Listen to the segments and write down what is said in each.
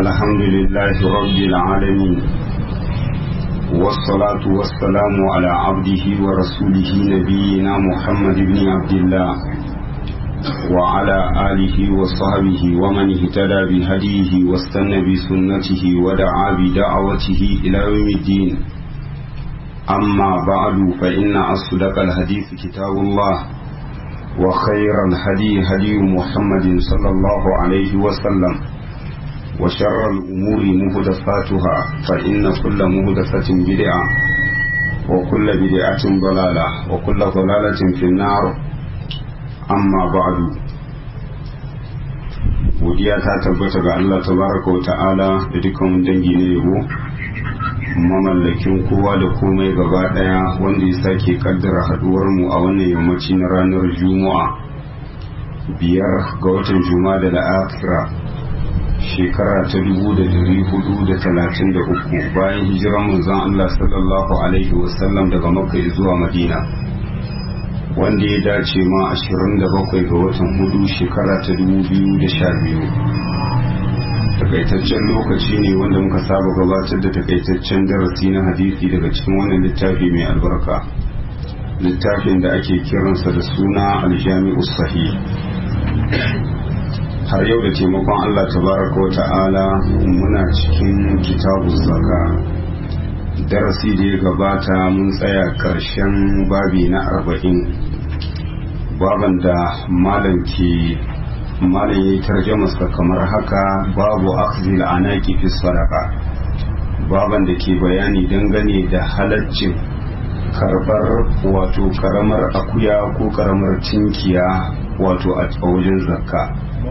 الحمد لله رب العالمين والصلاة والسلام على عبده ورسوله نبينا محمد بن عبد الله وعلى آله وصحبه ومن اهتدى بهديه واستنى بسنته ودعا بدعوته إلى يوم الدين أما بعد فإن أصدق الحديث كتاب الله وخير الهدي هدي محمد صلى الله عليه وسلم وشر الأمور مهدفاتها فإن كل مهدفة بدعة وكل بدعة ضلالة وكل ضلالة في النار amma ba'du godiya ta tabbata ga Allah tabaraka wa ta'ala da dukkan dangi na yabo mamallakin kowa da komai gaba daya wanda ya sake kaddara haduwar mu a wannan yammaci na ranar juma'a biyar ga watan juma'a da la'akira shekara ta dubu da dari hudu da talatin da uku bayan hijiran manzon Allah sallallahu alaihi wasallam daga makka zuwa madina wanda ya dace ma 27 ga watan hudu shekara ta 2012 takaitaccen lokaci ne wanda muka saba gabatar da takaitaccen darasi na hadisi daga cikin wannan littafi mai albarka littafin da ake kiransa da suna aljami'u sahih har yau da taimakon allah tabaraka wa ta'ala muna cikin kitabu zaka darasi da ya gabata mun tsaya ƙarshen babi na arba'in baban da malam ke malam ya yi tarjamasa kamar haka babu akhzil anaki fi sadaka baban da ke bayani dangane da halaccin karbar wato karamar akuya ko karamar tinkiya wato a wajen zakka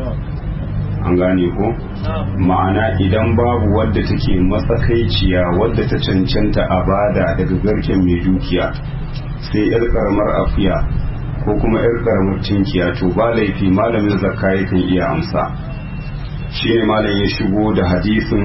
an gane ko ma'ana idan babu wadda take matsakaiciya wadda ta cancanta a bada daga garken mai dukiya sai yar karamar afiya ko kuma yar karamar tinkiya to ba laifi malamin zakka yakan iya amsa shine malam ya shigo da hadisin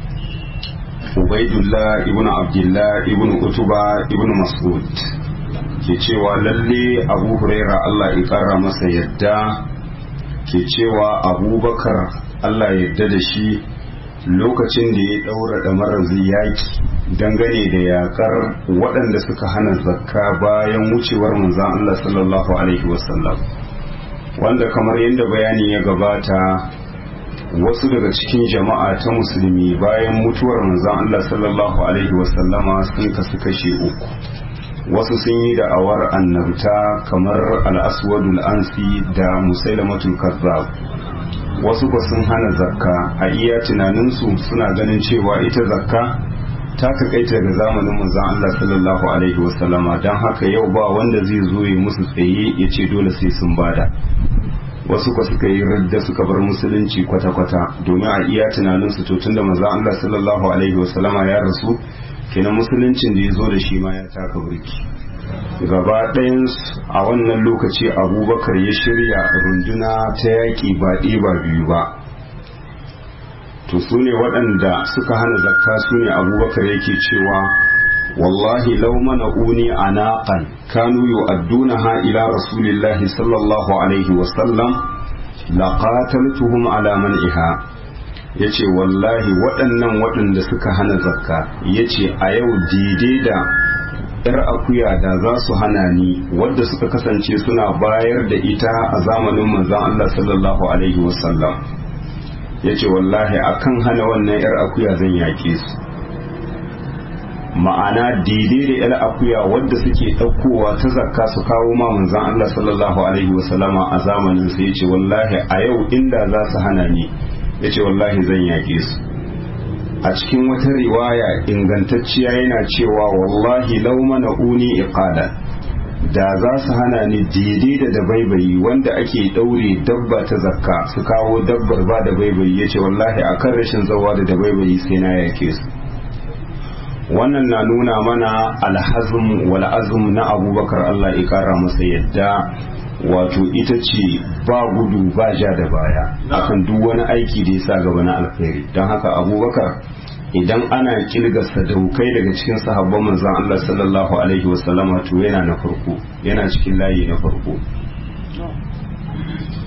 ubaidullah ibn abdullah ibn utuba ibn mas'ud ke cewa lalle abu huraira Allah ya kara masa yadda ke cewa abubakar Allah yadda da shi lokacin da ya ɗaura ɗamarar yaki dangane da yakar waɗanda suka hana zakka bayan wucewar manzan Allah sallallahu Alaihi wasallam wanda kamar yadda bayani ya gabata wasu daga cikin jama'a ta musulmi bayan mutuwar manzan Allah sallallahu Alaihi wasallama sun kasu kashe uku wasu sun yi da'awar annabta kamar al'aswadul ansi da musailamatul kazzab wasu ba sun hana zakka a iya tunaninsu suna ganin cewa ita zakka ta takaita daga zamanin manzon Allah sallallahu alaihi wasallama don haka yau ba wanda zai zo ya musu tsaye ya ce dole sai sun bada wasu ka suka yi radda suka bar musulunci kwata-kwata domin a iya tunaninsu to tunda manzon Allah sallallahu alaihi wasallama ya rasu kenan musuluncin da ya zo da shi ma ya taka burki gaba ɗayan a wannan lokaci abubakar ya shirya runduna ta yaƙi ba ba biyu ba to su ne waɗanda suka hana zakka su ne abubakar yake cewa wallahi lau mana uni a naƙan kanu yu'adduna ha ila rasulillahi sallallahu alaihi wasallam laqataltuhum ala man'iha ya ce wallahi waɗannan waɗanda suka hana zakka ya ce a yau daidai da ‘yar akuya da za su hana ni wadda suka kasance suna bayar da ita a zamanin manzan Allah sallallahu Alaihi wasallam ya ce wallahi akan hana wannan ‘yar akuya zan yaƙe su ma'ana daidai da ‘yar akuya wadda suke ɗaukowa ta zakka su kawo ma manzan Allah sallallahu Alaihi wasallama a zamanin sa ya ce wallahi a yau inda za su hana ni ya ce wallahi zan yaƙe su a cikin wata riwaya ingantacciya yana cewa wallahi lau mana uni iqada da za su hana ni daidai da dabaibayi wanda ake ɗaure dabba ta zakka su kawo dabbar ba da baibayi ya ce wallahi akan rashin zawa da dabaibayi sai na yake su wannan na nuna mana alhazm wal azm na abubakar Allah ya kara masa yadda wato ita ce ba gudu ba ja da baya akan duk wani aiki da ya sa gaba na alkhairi don haka abubakar idan ana kilga sadaukai daga cikin sahabban manzon Allah sallallahu alaihi wasallama to yana na farko yana cikin layi na farko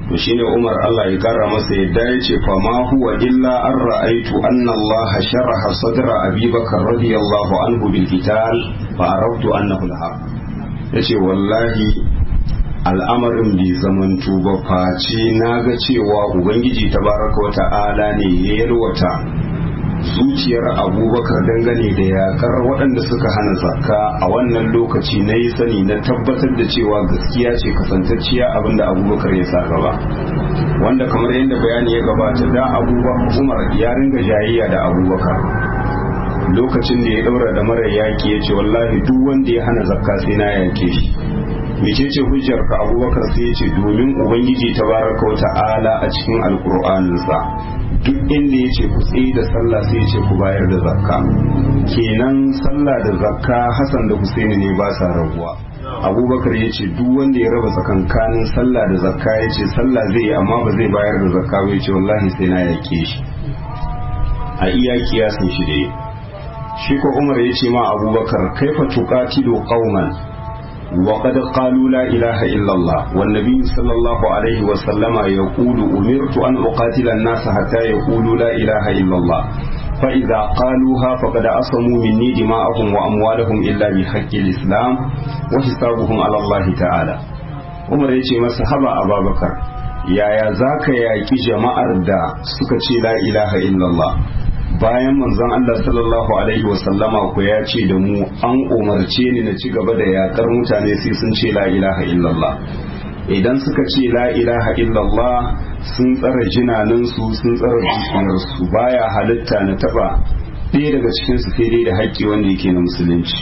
to shine Umar Allah ya kara masa yadda ya ce fa ma huwa illa an ra'aitu anna Allah sharaha sadra Abi Bakar radiyallahu anhu bil qital fa arabtu annahu al-haq yace wallahi al'amarin bai zamanto ba face na ga cewa ubangiji tabaraka wa ta'ala ne ya yalwata zuciyar abubakar dangane da yakar waɗanda suka hana zakka a wannan lokaci na yi sani na tabbatar da cewa gaskiya ce kasantacciya abinda abubakar ya sa gaba wanda kamar yadda bayani ya gabata da abubakar umar ya ringa jayayya da abubakar lokacin da ya ɗaura da mara yaƙi ya ce wallahi duk wanda ya hana zakka sai na yake shi mecece hujjar ka abubakar sai ya ce domin ubangiji tabaraka wa ta'ala a cikin alkur'aninsa duk inda ya ce ku tsaye da sallah sai ya ce ku bayar da zakka kenan sallah da zakka hasan da husaini ne ba sa rabuwa abubakar ya ce duk wanda ya raba tsakankanin sallah da zakka ya ce sallah zai yi amma ba zai bayar da zakka ba ya ce wallahi sai na yake shi a iya kiyasin shi dai shi ko umar ya ce ma abubakar kaifa tuqatilu qauman وقد قالوا لا إله إلا الله والنبي صلى الله عليه وسلم يقول أمرت أن أقاتل الناس حتى يقولوا لا إله إلا الله فإذا قالوها فقد أصموا مني دماءهم وأموالهم إلا بحق الإسلام وحسابهم على الله تعالى Umar ya ce masa haba Aba Bakar yaya za ka yaƙi jama'ar da suka ce la ilaha illallah bayan manzon Allah sallallahu alaihi wasallama ku ya ce da mu an umarce ni na ci gaba da yakar mutane sai sun ce la ilaha illallah idan suka ce la ilaha illallah sun tsara jinaninsu sun tsara dukiyarsu baya halitta na taba ɗaya daga cikinsu sai dai da haƙƙi wanda yake na musulunci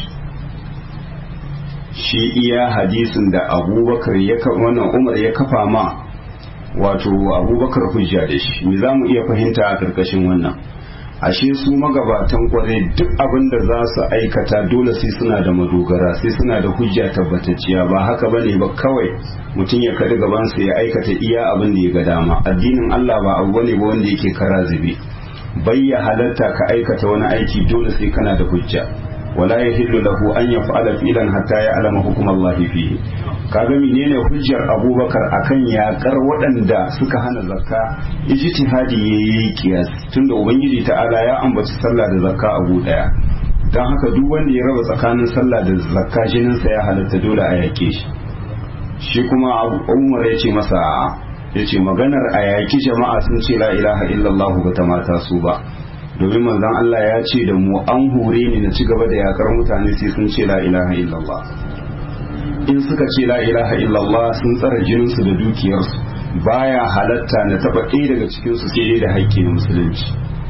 shi iya hadisin da abubakar ya wannan umar ya kafa ma wato abubakar hujja da shi me za mu iya fahimta a ƙarƙashin wannan ashe su magabatan kwarai duk abin da za su aikata dole sai suna da madogara sai suna da hujja tabbatacciya ba haka bane ba kawai mutum ya kaɗi gabansa ya aikata iya abin da ya ga dama addinin Allah ba abu bane ba wanda yake kara zube bayya halatta ka aikata wani aiki dole sai kana da hujja wala yahillu lahu an yaf'ala fi'lan hatta ya'lama hukum Allah fihi kaga menene hujjar Abubakar akan yakar waɗanda suka hana zakka ijtihadi yayi kiyas tunda ubangiji ta'ala ya ambaci sallah da zakka abu daya dan haka duk wanda ya raba tsakanin sallah da zakka jinin sa ya halatta dole a yake shi shi kuma Umar ya ce masa ya ce maganar a yaki jama'a sun ce la ilaha illallah ba ta mata su ba domin manzon Allah ya ce da mu an hure ni na ci gaba da yakar mutane sai sun ce la ilaha illallah in suka ce la ilaha illallah sun tsara jininsu da dukiyarsu baya halatta na taba ɗaya daga cikinsu sai dai da haƙƙi na musulunci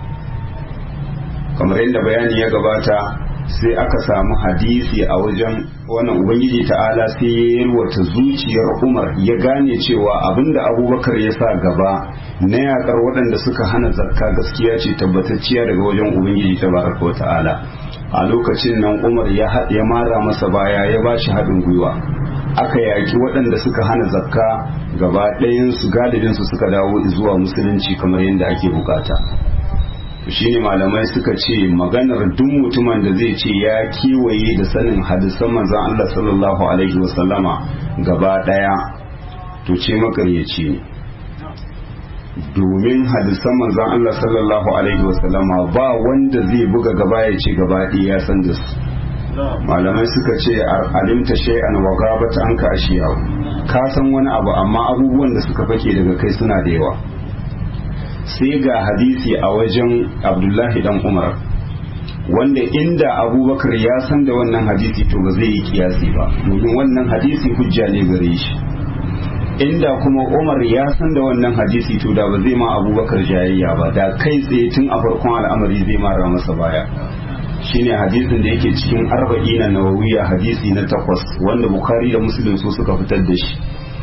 kamar yadda bayani ya gabata sai aka samu hadisi a wajen wannan ubangiji ta'ala sai ya yalwata zuciyar umar ya gane cewa abinda abubakar ya sa gaba na yakar waɗanda suka hana zakka gaskiya ce tabbatacciya daga wajen ubangiji tabaraka wa ta'ala a lokacin nan umar ya mara masa baya ya ba shi haɗin gwiwa aka yaki waɗanda suka hana zakka gaba ɗayansu galibinsu suka dawo zuwa musulunci kamar yadda ake bukata shine malamai suka ce maganar duk mutumin da zai ce ya kewaye da sanin hadisan manzon Allah sallallahu alaihi wasallama gaba ɗaya to ce makaryaci ne domin hadisan manzon Allah sallallahu alaihi wasallama ba wanda zai buga gaba ya ce gaba ɗaya ya san da su malamai suka ce alimta shay'an wa gabata an ka ashiya ka san wani abu amma abubuwan da suka fake daga kai suna da yawa sai ga hadisi a wajen abdullahi dan umar wanda inda abubakar ya san da wannan hadisi to ba zai yi kiyasi ba domin wannan hadisi hujja ne gare shi inda kuma umar ya san da wannan hadisi to da ba zai ma abubakar jayayya ba da kai tsaye tun a farkon al'amari zai mara masa baya shine hadisin da yake cikin arba'ina nawawiya hadisi na takwas wanda bukhari da muslim su suka fitar da shi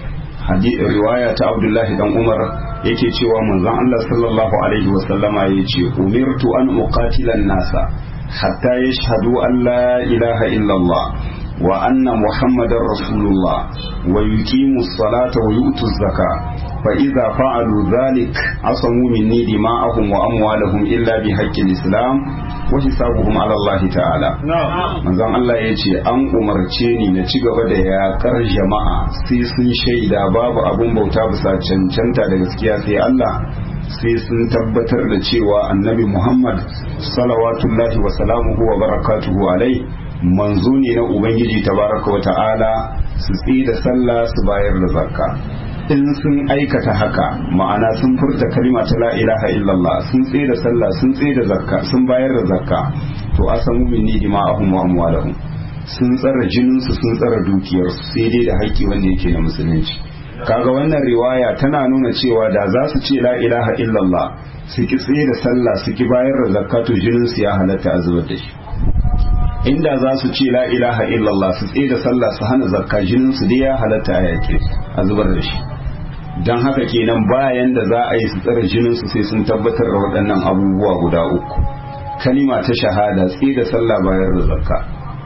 riwaya ta abdullahi dan umar yake cewa manzon Allah sallallahu alaihi wasallama yace umirtu an uqatila nasa hatta yashhadu an la ilaha illallah wa anna muhammadar rasulullah wa yuqimu as-salata wa yu'tu az-zaka fa idza fa'alu dhalik asamu minni dima'ahum wa amwalahum illa bi haqqi al-islam wa hisabuhum ala Allah ta'ala manzon Allah ya ce an umarce ni na ci gaba da yakar jama'a sai sun shaida babu abun bauta bisa cancanta da gaskiya sai Allah sai sun tabbatar da cewa annabi Muhammad salawatullahi wa salamuhu wa barakatuhu alai manzo ne na ubangiji tabaraka wa ta'ala su da sallah su bayar da zakka in sun aikata haka ma'ana sun furta kalima ta la ilaha illallah sun tsaye da sallah sun tsaye da zakka sun bayar da zakka to asamu minni dima'ahum wa amwalahum sun tsara jinin su sun tsara dukiyar su sai dai da haƙƙi wanda yake na musulunci kaga wannan riwaya tana nuna cewa da za su ce la ilaha illallah su ki tsaye da sallah su ki bayar da zakka to jinin su ya halatta a zubar da shi inda za su ce la ilaha illallah su tsaye da sallah su hana zakka jinin su dai ya halatta a yake a zubar da shi don haka kenan bayan da za a yi su tsare jinin su sai sun tabbatar da waɗannan abubuwa guda uku kalima ta shahada tsaye da sallah bayar da zakka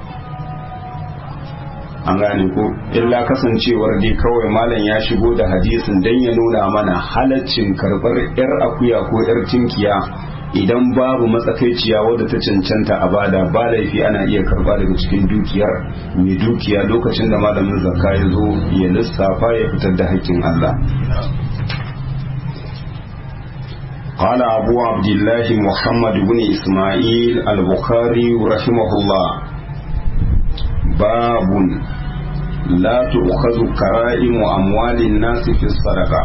an gane ko illa kasancewar dai kawai malam ya shigo da hadisin dan ya nuna mana halaccin karɓar yar akuya ko yar tinkiya idan babu matsakaiciya wadda ta cancanta a bada ba laifi ana iya karba daga cikin dukiyar mai dukiya lokacin da malamin zakka ya zo ya lissafa ya fitar da haƙƙin Allah قال أبو عبد الله محمد بن إسماعيل البخاري رحمه الله باب لا تؤخذ كرائم أموال الناس في الصدقة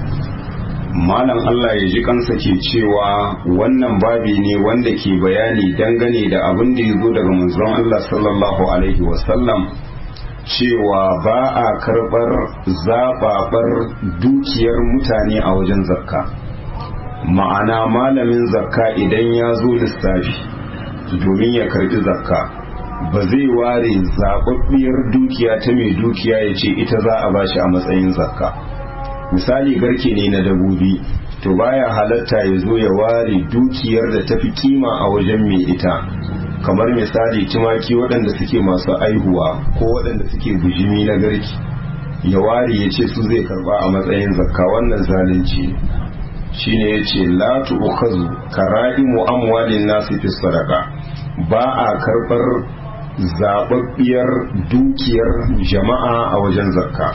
malam Allah ya ji kansa ke cewa wannan babi ne wanda ke bayani dangane da abin da ya zo daga manzon Allah sallallahu alaihi wasallam cewa ba a karɓar zaɓaɓar dukiyar mutane a wajen zakka ma'ana malamin zakka idan ya zo lissafi domin ya karɓi zakka ba zai ware zaɓaɓɓiyar dukiya ta mai dukiya ya ce ita za a bashi a matsayin zakka misali garke ne na dabobi to baya halatta ya zo ya ware dukiyar da tafi kima a wajen mai ita kamar misali tumaki waɗanda suke masu aihuwa ko waɗanda suke bujimi na garki ya ware ya ce su zai karba a matsayin zakka wannan zalunci shine ya ce la tu'khazu kara'imu amwalin nasi fi sadaqa ba a karbar zababbiyar dukiyar jama'a a wajen zakka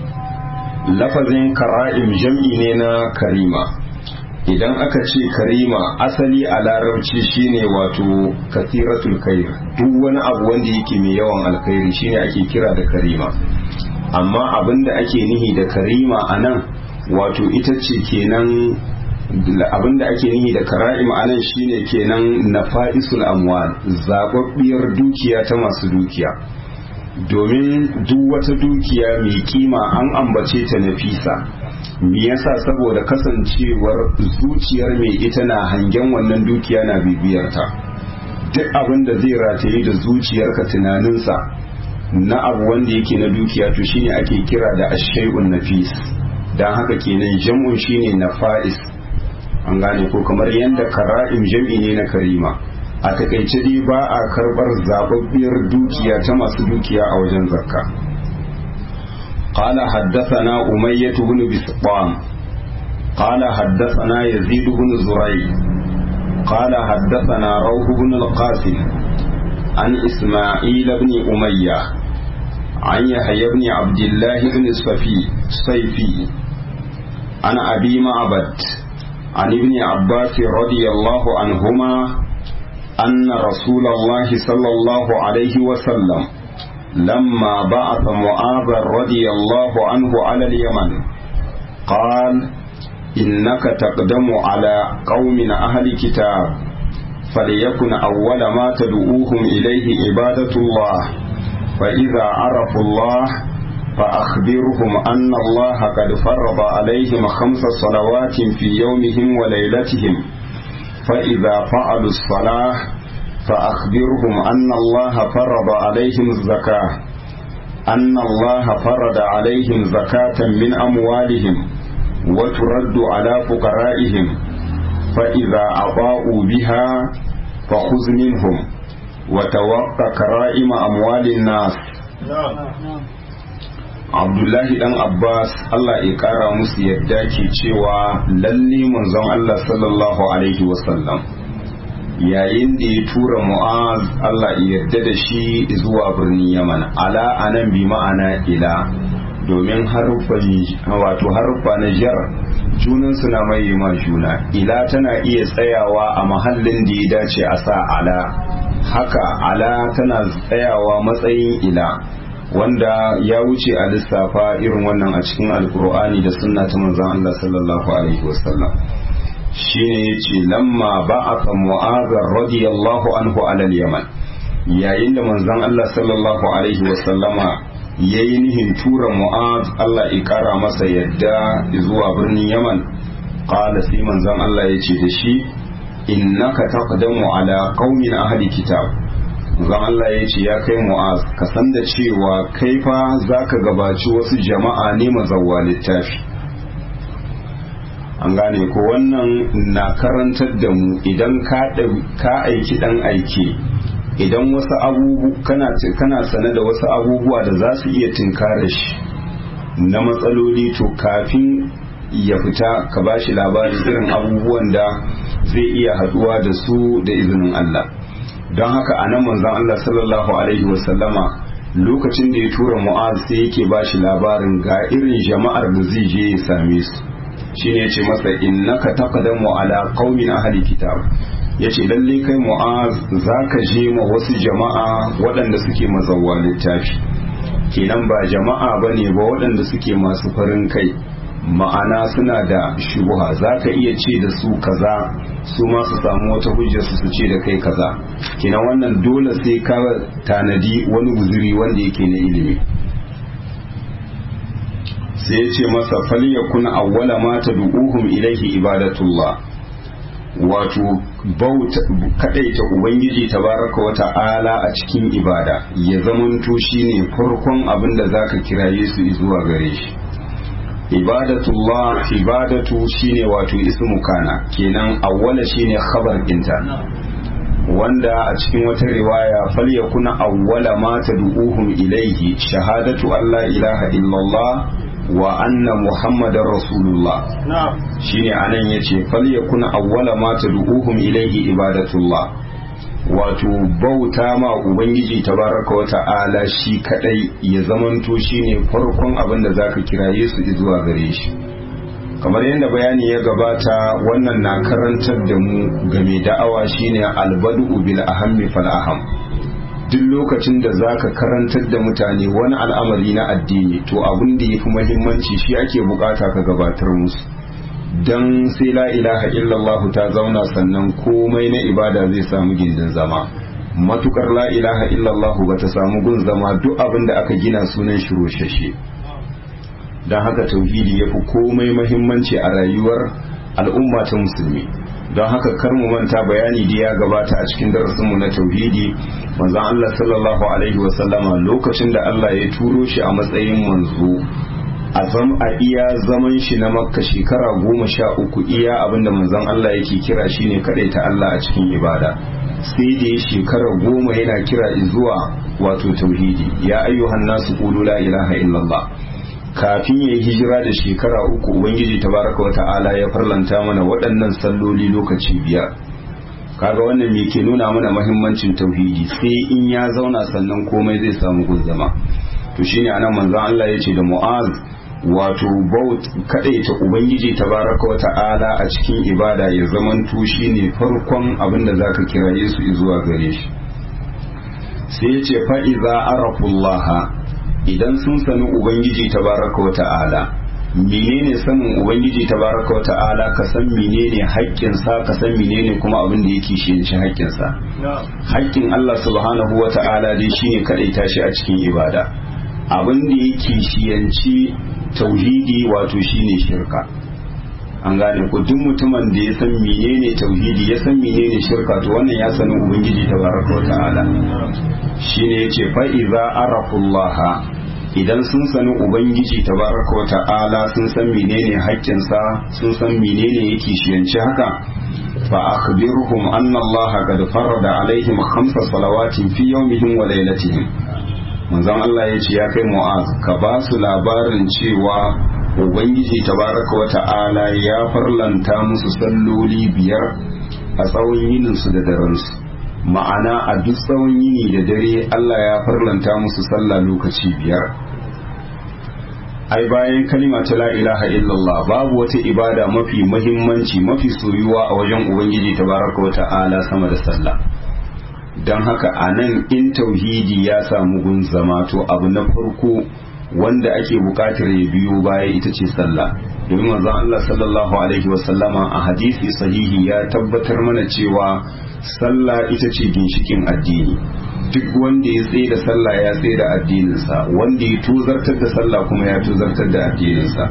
lafazin kara'im jam'i ne na karima idan aka ce karima asali a larabci shine wato kasiratul khair duk wani abu wanda yake mai yawan alkhairi shine ake kira da karima amma abinda ake nihi da karima a nan wato ita ce kenan abinda ake nihi da kara'im a nan shine kenan nafa'isul amwal zababbiyar dukiya ta masu dukiya domin duk wata dukiya mai kima an ambace ta nafisa me yasa saboda kasancewar zuciyar mai ita na hangen wannan dukiya na bibiyarta duk abin da zai rataye da zuciyarka tunaninsa na abu wanda yake na dukiya to shine ake kira da ashay'un nafis dan haka kenan jam'un shine nafa'is an gane ko kamar yadda kara'im jam'i ne na karima a takaice dai ba a karbar zababbiyar dukiya ta masu dukiya a wajen zakka قال حدثنا أمية بن بسطام قال حدثنا يزيد بن زريع قال حدثنا روح بن القاسم عن إسماعيل بن أمية عن يحيى بن عبد الله بن الصفي صيفي عن أبي معبد عن ابن عباس رضي الله عنهما أن رسول الله صلى الله عليه وسلم لما بعث معاذ رضي الله عنه على اليمن قال إنك تقدم على قوم أهل كتاب فليكن أول ما تدعوهم إليه عبادة الله فإذا عرفوا الله فأخبرهم أن الله قد فرض عليهم خمس صلوات في يومهم وليلتهم فإذا فعلوا الصلاة فأخبرهم أن الله فرض عليهم الزكاة أن الله فرض عليهم زكاة من أموالهم وترد على فقرائهم فإذا أضاءوا بها فخذ منهم وتوقع كرائم أموال الناس Abdullahi dan Abbas Allah ya kara musu yadda ke cewa lalle manzon Allah sallallahu alaihi wasallam yayin da ya tura mu'az Allah ya yarda da shi zuwa birnin yaman ala anan bi ma'ana ila domin haruffan wato haruffa na jar junan suna mai ma juna ila tana iya tsayawa a mahallin da ya dace a sa ala haka ala tana tsayawa matsayin ila wanda ya wuce a lissafa irin wannan a cikin alkur'ani da sunna ta manzon Allah sallallahu alaihi wasallam shine yace lamma ba'atha mu'adh radiyallahu anhu ala al-yaman yayin da manzon Allah sallallahu alaihi wasallama yayi nihin tura mu'adh Allah ya kara masa yadda zuwa birnin yaman qala sai manzon Allah yace da shi innaka taqdamu ala qaumin ahli kitab zan Allah ya ce ya kai mu'az ka san da cewa kai fa zaka gabaci wasu jama'a ne mazawwa littafi an gane ko wannan na karantar da mu idan ka aiki dan aiki idan wasu abubu kana kana sane da wasu abubuwa da za su iya tinkara shi na matsaloli to kafin ya fita ka bashi labarin irin abubuwan da zai iya haduwa da su da izinin Allah don haka a nan manzon Allah sallallahu alaihi wasallama lokacin da ya tura mu'az sai yake ba shi labarin ga irin jama'ar da zai je ya same su shine yace masa innaka taqdamu ala qaumin ahli kitab yace lalle kai mu'az zaka je ma wasu jama'a waɗanda suke mazawwa littafi kenan ba jama'a bane ba waɗanda suke masu farin kai ma'ana suna da shubuha za ka iya ce da su kaza su ma su samu wata hujjar su ce da kai kaza kenan wannan dole sai ka tanadi wani guzuri wanda yake na ilimi sai ya ce masa falyakun awwala ma tad'uhum ilaihi ibadatullah wato bauta kadaita ubangiji tabaraka wa ta'ala a cikin ibada ya zamanto shine farkon abin da zaka kiraye su zuwa gare shi ibadatullah ibadatu shine wato ismu kana kenan awwala shine khabar dinta wanda a cikin wata riwaya falyakuna awwala ma tad'uhum ilayhi shahadatu an la ilaha illallah wa anna muhammadar rasulullah shine anan yace falyakuna awwala ma tad'uhum ilayhi ibadatullah wato bauta ma ubangiji tabaraka wa ta'ala shi kadai ya zamanto shine farkon abin da zaka kiraye su zuwa gare shi kamar yadda bayani ya gabata wannan na karantar da mu game da'awa shine albadu bil ahammi fal aham duk lokacin da zaka karantar da mutane wani al'amari na addini to abin da yafi muhimmanci shi ake bukata ka gabatar musu dan sai la ilaha illallah ta zauna sannan komai na ibada zai samu gindin zama matukar la ilaha illallah ba ta samu gun zama duk abin da aka gina sunan shi roshashe don haka tauhidi ya fi komai mahimmanci a rayuwar al'umma ta musulmi don haka kar mu manta bayani da ya gabata a cikin darasinmu na tauhidi manzon Allah sallallahu alaihi wasallama lokacin da Allah ya turo shi a matsayin manzo a zam a iya zaman shi na makka shekara goma sha uku iya abinda manzon Allah yake kira shine kadai ta Allah a cikin ibada sai da ya shekara goma yana kira zuwa wato tauhidi ya ayyuhan nasu qulu la ilaha illallah kafin ya yi hijira da shekara uku ubangiji tabaraka wata'ala ya farlanta mana waɗannan salloli lokaci biyar kaga wannan me ke nuna mana mahimmancin tauhidi sai in ya zauna sannan komai zai samu gun zama to shine anan manzon Allah ya ce da Mu'az wato baut kadaita ubangiji tabaraka wa ta'ala a cikin ibada ya zaman tushi ne farkon abin da zaka kiraye su zuwa gare shi sai ya ce fa iza arafullaha idan sun sani ubangiji tabaraka wa ta'ala menene sanin ubangiji tabaraka wa ta'ala ka san menene haƙƙinsa ka san menene kuma abin da yake shi haƙƙinsa haƙƙin Allah subhanahu wa ta'ala dai shine kadaita shi a cikin ibada abin da yake shiyanci tauhidi wato shine shirka an gane ku duk mutumin da ya san menene tauhidi ya san menene shirka to wannan ya sani ubangiji tabaraka wa ta'ala shine yace fa iza arafullaha idan sun sani ubangiji tabaraka wa ta'ala sun san menene haƙƙinsa sun san menene yake shiyanci haka fa akhbirhum anna allaha qad farada alaihim khamsa salawatin fi yawmihim wa laylatihim manzon Allah ya ce ya kai mu'az ka ba su labarin cewa ubangiji tabaraka wa ta'ala ya farlanta musu salloli biyar a a tsawon yininsu da darensu ma'ana a duk tsawon yini da dare Allah ya farlanta musu sallah lokaci biyar ai bayan kalima ta la ilaha illallah babu wata ibada mafi mahimmanci mafi soyuwa a wajen ubangiji tabaraka wa ta'ala sama da sallah don haka a nan in tauhidi ya samu gun zama to abu na farko wanda ake bukatar ya biyo baya ita ce sallah domin manzon Allah sallallahu alaihi wasallama a hadisi sahihi ya tabbatar mana cewa sallah ita ce ginshikin addini duk wanda ya tsaye da sallah ya tsaye da addininsa wanda ya tuzartar da sallah kuma ya tuzartar da addininsa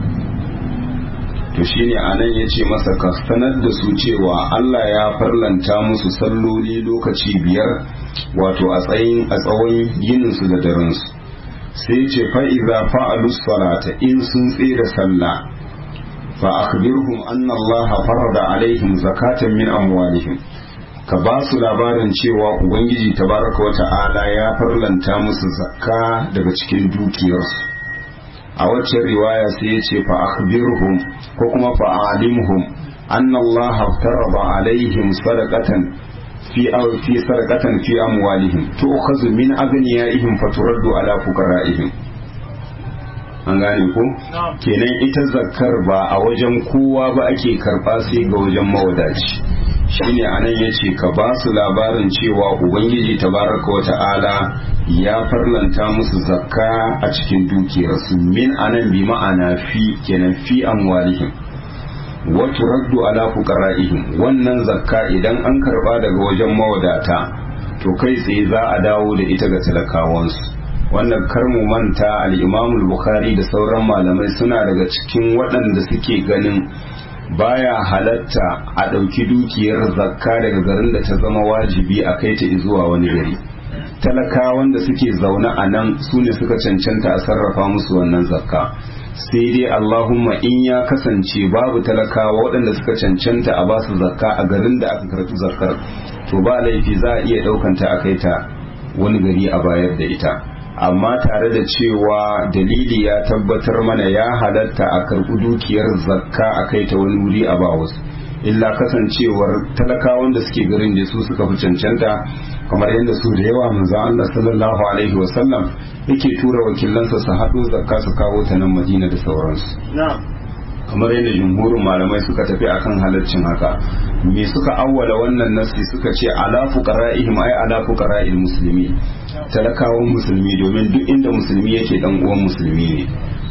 to shine anan ya ce masa ka sanar da su cewa Allah ya farlanta musu salloli lokaci biyar wato a tsayin a tsawon yininsu da darensu sai ce fa'iza fa'alus salata in sun tsere sallah fa akhbirhum anna Allah farada alaihim zakatan min amwalihim ka ba su labarin cewa ubangiji tabaraka wa ta'ala ya farlanta musu zakka daga cikin dukiyarsu a waccan riwaya sai ya ce fa akhbirhum ko kuma fa alimhum anna Allah farada alaihim sadaqatan fi aw fi sadaqatan fi amwalihim tu'khadhu min aghniyaihim faturaddu ala fuqaraihim an gane ko kenan ita zakkar ba a wajen kowa ba ake karba sai ga wajen mawadaci shine anan yace ka ba su labarin cewa ubangiji tabaraka wa ta'ala ya farlanta musu zakka a cikin dukiyarsu min anan bi ma'ana fi kenan fi amwalihim wa turaddu ala fuqara'ihim wannan zakka idan an karba daga wajen mawadata to kai tsaye za a dawo da ita ga talakawansu wannan kar mu manta al-Imam al-Bukhari da sauran malamai suna daga cikin waɗanda suke ganin baya halatta a ɗauki dukiyar zakka daga garin da ta zama wajibi a kai ta zuwa wani gari talaka wanda suke zaune a nan su ne suka cancanta a sarrafa musu wannan zakka sai dai Allahumma in ya kasance babu talakawa waɗanda suka cancanta a basu zakka a garin da aka karɓi zakkar to ba laifi za a iya ɗaukanta a kai ta wani gari a bayar da ita amma tare da cewa dalili ya tabbatar mana ya halatta a karɓi dukiyar zakka a kai ta wani wuri a ba wasu illa kasancewar talakawan da suke garin da su suka fi cancanta kamar yadda su da yawa manzo Allah sallallahu alaihi wasallam yake tura wakilansa su haɗo zakka su kawo ta nan Madina da sauransu kamar yadda jumhurin malamai suka tafi akan halaccin haka me suka awwala wannan nasi suka ce ala fuqara'ihim ay ala fuqara'il muslimi talakawan musulmi domin duk inda musulmi yake dan uwan musulmi ne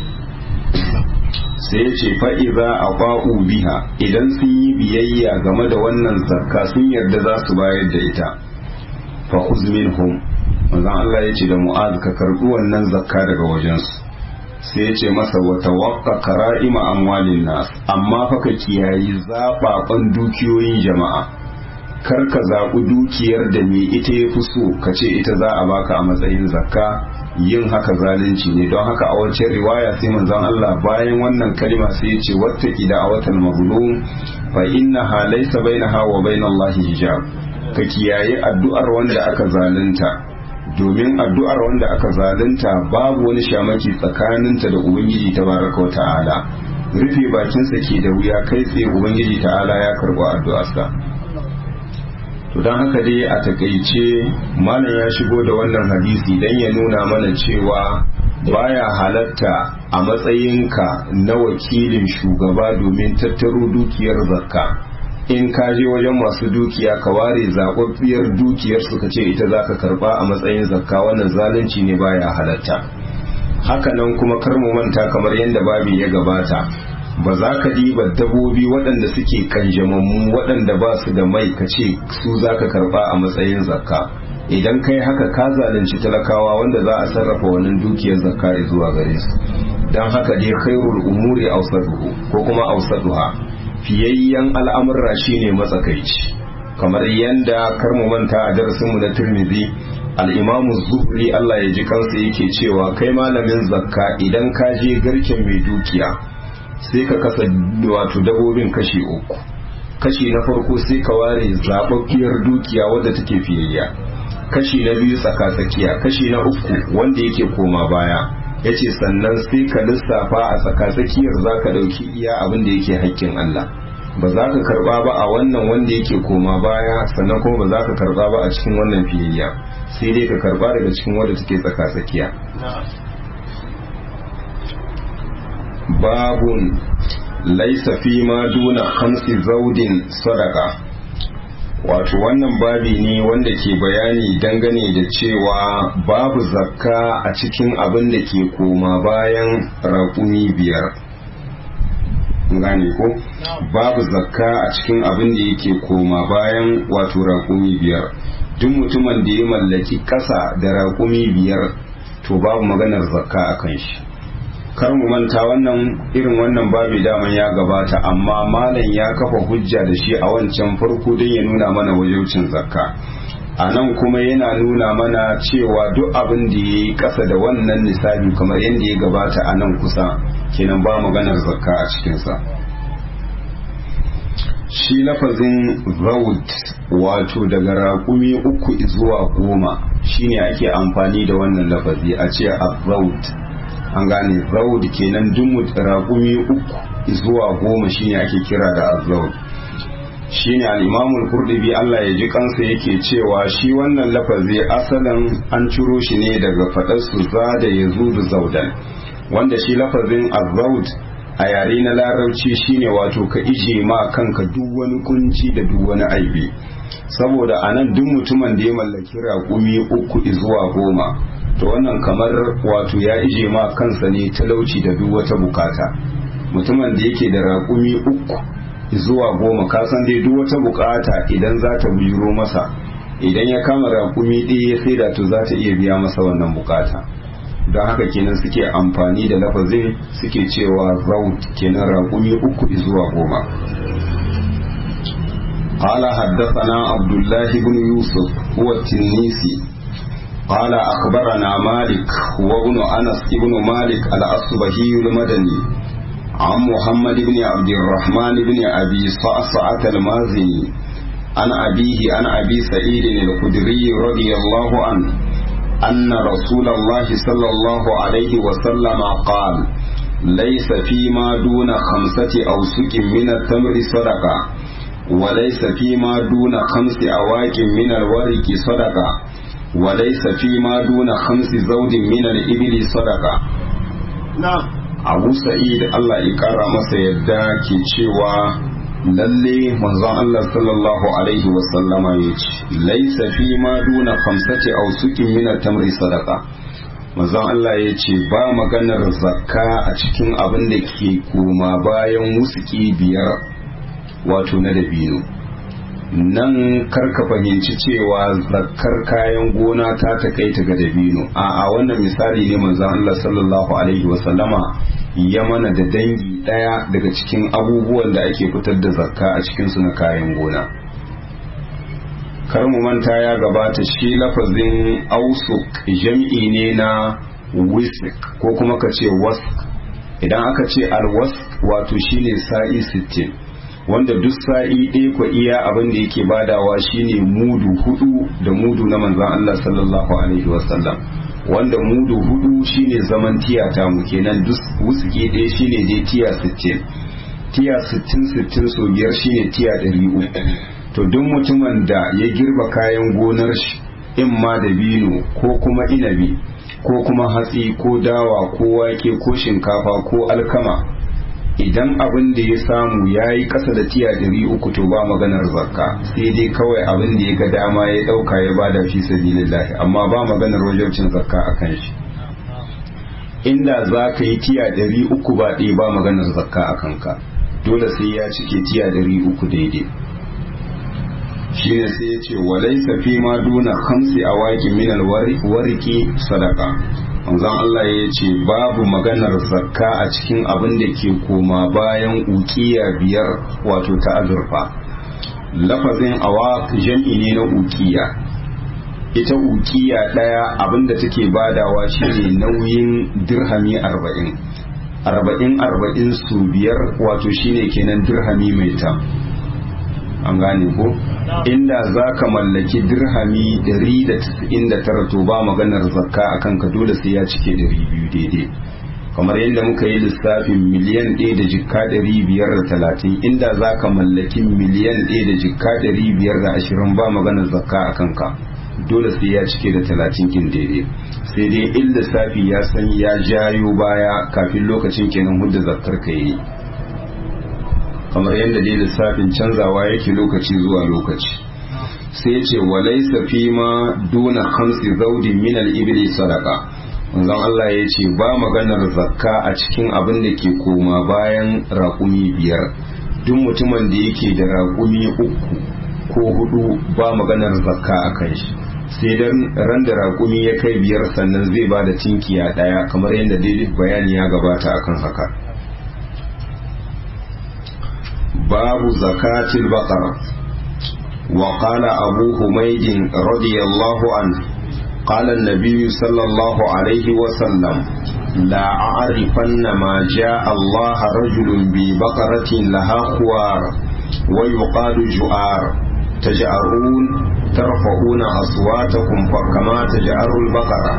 sai ya ce fa'iza a ba'u biha idan sun yi biyayya game da wannan zakka sun yarda za su bayar da ita fa minhum manzon Allah ya ce da mu'az ka karbi wannan zakka daga wajensu sai ya ce masa wata wakka kara'ima amwalin nas amma fa ka kiyayi zaɓaɓen dukiyoyin jama'a kar ka zaɓi dukiyar da me ita ya fi so ka ce ita za a baka a matsayin zakka yin haka zalunci ne don haka a wacce riwaya sai manzon Allah bayan wannan kalima sai ya ce wattaki da awatan mazlum fa innaha laysa bainaha wa bainallahi hijab ka kiyaye addu'ar wanda aka zalunta domin addu'ar wanda aka zalunta babu wani shamaki tsakaninta da ubangiji tabaraka wa ta'ala rufe bakinsa ke da wuya kai tsaye ubangiji ta'ala ya karɓi addu'arsa to don haka dai a takaice malam ya shigo da wannan hadisi dan ya nuna mana cewa baya halatta a matsayinka na wakilin shugaba domin tattaro dukiyar zakka in ka je wajen masu dukiya ka ware zaɓaɓɓiyar dukiyar suka ce ita za ka karɓa a matsayin zakka wannan zalunci ne baya halatta hakanan kuma kar mu manta kamar yadda babi ya gabata ba za ka diba dabobi waɗanda suke kanjamammu waɗanda ba su da mai ka ce su za ka karɓa a matsayin zakka idan kai haka ka zalunci talakawa wanda za a sarrafa wannan dukiyar zakka zuwa gare su don haka dai khairul umuri awsaduhu ko kuma awsaduha fiyayyen al'amurra shine matsakaici kamar yanda kar mu manta a darasinmu na Tirmidhi al-Imam Zuhri Allah ya ji kansa yake cewa kai malamin zakka idan ka je garken mai dukiya sai ka kasa wato dabobin kashi uku kashi na farko sai ka ware zababbiyar dukiya wadda take fiyayya kashi na biyu tsaka-tsakiya kashi na uku wanda yake koma baya ya ce sannan sai ka lissafa a tsaka-tsakiyar za ka ɗauki iya abin da yake haƙƙin Allah ba za ka karba ba a wannan wanda yake koma baya sannan kuma ba za ka karba ba a cikin wannan fiyayya sai dai ka karba daga cikin wadda take tsaka tsakiya babun laisa fi ma duna khamsi zaudin sadaka wato wannan babi ne wanda ke bayani dangane da cewa babu zakka a cikin abin da ke koma bayan raƙumi biyar gane ko babu zakka a cikin abin da yake koma bayan wato raƙumi biyar duk mutumin da ya mallaki ƙasa da raƙumi biyar to babu maganar zakka a kan shi kar mu manta wannan irin wannan babi daman ya gabata amma malam ya kafa hujja da shi a wancan farko don ya nuna mana wajaucin zakka a nan kuma yana nuna mana cewa duk abin da ya yi ƙasa da wannan nisabi kamar yadda ya gabata a nan kusa kenan ba maganar zakka a cikinsa shi lafazin zaud wato daga raƙumi uku zuwa goma shine ake amfani da wannan lafazi a ce a zaud an gane zaud kenan duk raƙumi uku zuwa goma shine ake kira da azzaud shine al-Imam al-Qurtubi Allah ya ji kansa yake cewa shi wannan lafazi asalin an ciro shi ne daga fadar su zada yazudu zaudan wanda shi lafazin azzaud a yare na larabci shine wato ka ije ma kanka duk wani kunci da duk wani aibi saboda anan duk mutumin da ya mallaki raƙumi uku zuwa goma to wannan kamar wato ya ije ma kansa ne talauci da duk wata bukata mutumin da yake da raƙumi uku zuwa goma kasan dai duk wata bukata idan za ta bujiro masa idan ya kama raƙumi ɗaya ya saida to za ta iya biya masa wannan bukata don haka kenan suke amfani da lafazin suke cewa raut kenan raƙumi uku zuwa goma قال حدثنا عبد الله بن يوسف هو التنيسي قال أخبرنا مالك وابن أنس بن مالك الأصبهي المدني عن محمد بن عبد الرحمن بن أبي صعصعة المازني عن أبيه عن أبي سعيد الخدري رضي الله عنه أن رسول الله صلى الله عليه وسلم قال ليس فيما دون خمسة أوسك من التمر صدقة وليس فيما دون خمس أواك من الورق صدقة وليس فيما دون خمس زود من الإبل صدقة نعم abu sa'id Allah ya kara masa yadda ke cewa lalle manzon Allah sallallahu alaihi wasallama ya ce laisa fi ma duna khamsati aw sukin min tamri sadaqa manzon Allah ya ce ba maganar zakka a cikin abin da ke koma bayan wusuki biyar wato na dabino nan karka fahimci cewa zakkar kayan gona ta takaita ga dabino a a wannan misali ne manzon Allah sallallahu alaihi wasallama ya mana da dangi daya daga cikin abubuwan da ake fitar da zakka a cikin su na kayan gona kar mu manta ya gabata shi lafazin ausuk jam'i ne na wisik ko kuma ka ce wask idan aka ce alwask wato shine sa'i sittin. wanda duk sa'i ɗaya ko iya abin da yake badawa shine mudu hudu da mudu na manzan Allah sallallahu alaihi wasallam wanda mudu hudu shine zaman tiya ta mu kenan duk wusuke ɗaya shine dai tiya 60 tiya 60 60 so biyar shine tiya 300 to duk mutumin da ya girba kayan gonar shi in ma da bino ko kuma inabi ko kuma hatsi ko dawa ko wake ko shinkafa ko alkama idan abin da ya samu ya yi ƙasa da tiya ɗari uku to ba maganar zakka sai dai kawai abin da ya ga dama ya ɗauka ya bada fi sabilillahi amma ba maganar wajabcin zakka a kan shi inda za ka yi tiya ɗari uku ba ɗaya ba maganar zakka a kanka dole sai ya cike tiya ɗari uku daidai shi ne sai ya ce walai safi ma duna hamsi a waƙi minal wariki sadaka manzon Allah ya ce babu maganar zakka a cikin abin da ke koma bayan ukiya biyar wato ta azurfa lafazin awa jam'i ne na ukiya ita ukiya ɗaya abin da take badawa shine nauyin dirhami arba'in arba'in arba'in su biyar wato shine kenan dirhami mai ta an gane ko inda za ka mallaki dirhami 199 to ba maganar zakka a kanka dole sai ya cike 200 daidai kamar yadda muka yi lissafin miliyan ɗaya da jikka ɗari biyar da talatin inda za ka mallaki miliyan ɗaya da jikka ɗari biyar da ashirin ba maganar zakka a kanka dole sai ya cike da talatin kin daidai sai dai in lissafi ya san ya jayo baya kafin lokacin kenan hudda zakkar ka yi kamar yadda dai lissafin canzawa yake lokaci zuwa lokaci sai ce walaisa fi ma duna hamsi zaudi min al-ibli sadaqa manzon Allah ya ce ba maganar zakka a cikin abin da ke koma bayan raƙumi biyar duk mutumin da yake da raƙumi uku ko hudu ba maganar zakka a kan shi sai dan ran da raƙumi ya kai biyar sannan zai ba da tinkiya ɗaya kamar yadda daidai bayani ya gabata akan haka babu zakatil baqara وقال أبو حميد رضي الله عنه قال النبي صلى الله عليه وسلم لا أعرفن ما جاء الله رجل ببقرة لها خوار ويقال جؤار تجأرون ترفعون أصواتكم كما تجأر البقرة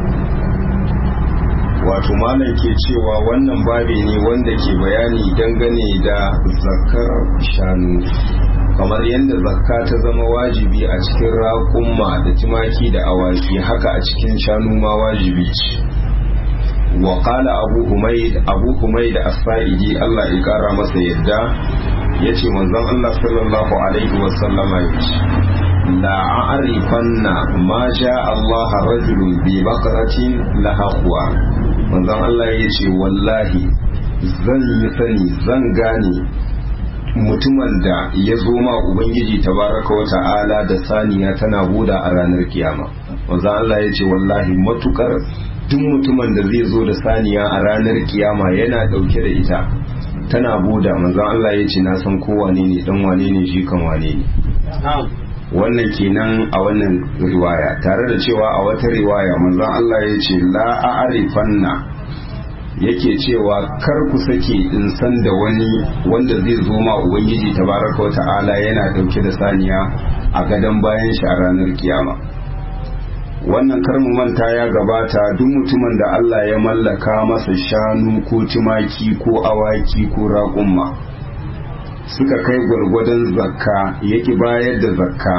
wato malam ke cewa wannan babi ne wanda ke bayani dangane da zakar shanu kamar yadda zakka ta zama wajibi a cikin raƙumma da tumaki da awaki haka a cikin shanu ma wajibi ce wa qala abu humaid abu humaid as-sa'idi Allah ya kara masa yadda yace manzon Allah sallallahu alaihi wa sallama yace la a'rifanna ma ja Allah rajulun bi baqaratin laha khuwa manzon Allah yace wallahi zan yi sani zan gane mutumin da ya zo ma ubangiji tabaraka wa ta'ala da saniya tana buda a ranar kiyama wanzan Allah ya ce wallahi matukar duk mutumin da zai zo da saniya a ranar kiyama yana dauke da ita tana buda manzan Allah ya ce na san ko wane ne dan wane ne shi kan wane ne wannan kenan a wannan riwaya tare da cewa a wata riwaya manzan Allah ya ce la a'rifanna yake cewa kar ku sake in san da wani wanda zai zo ma ubangiji tabaraka wa ta'ala yana dauke da saniya a gadon bayan shi a ranar kiyama wannan kar mu manta ya gabata duk mutumin da Allah ya mallaka masa shanu ko tumaki ko awaki ko raƙumma suka kai gwargwadon zakka yake bayar da zakka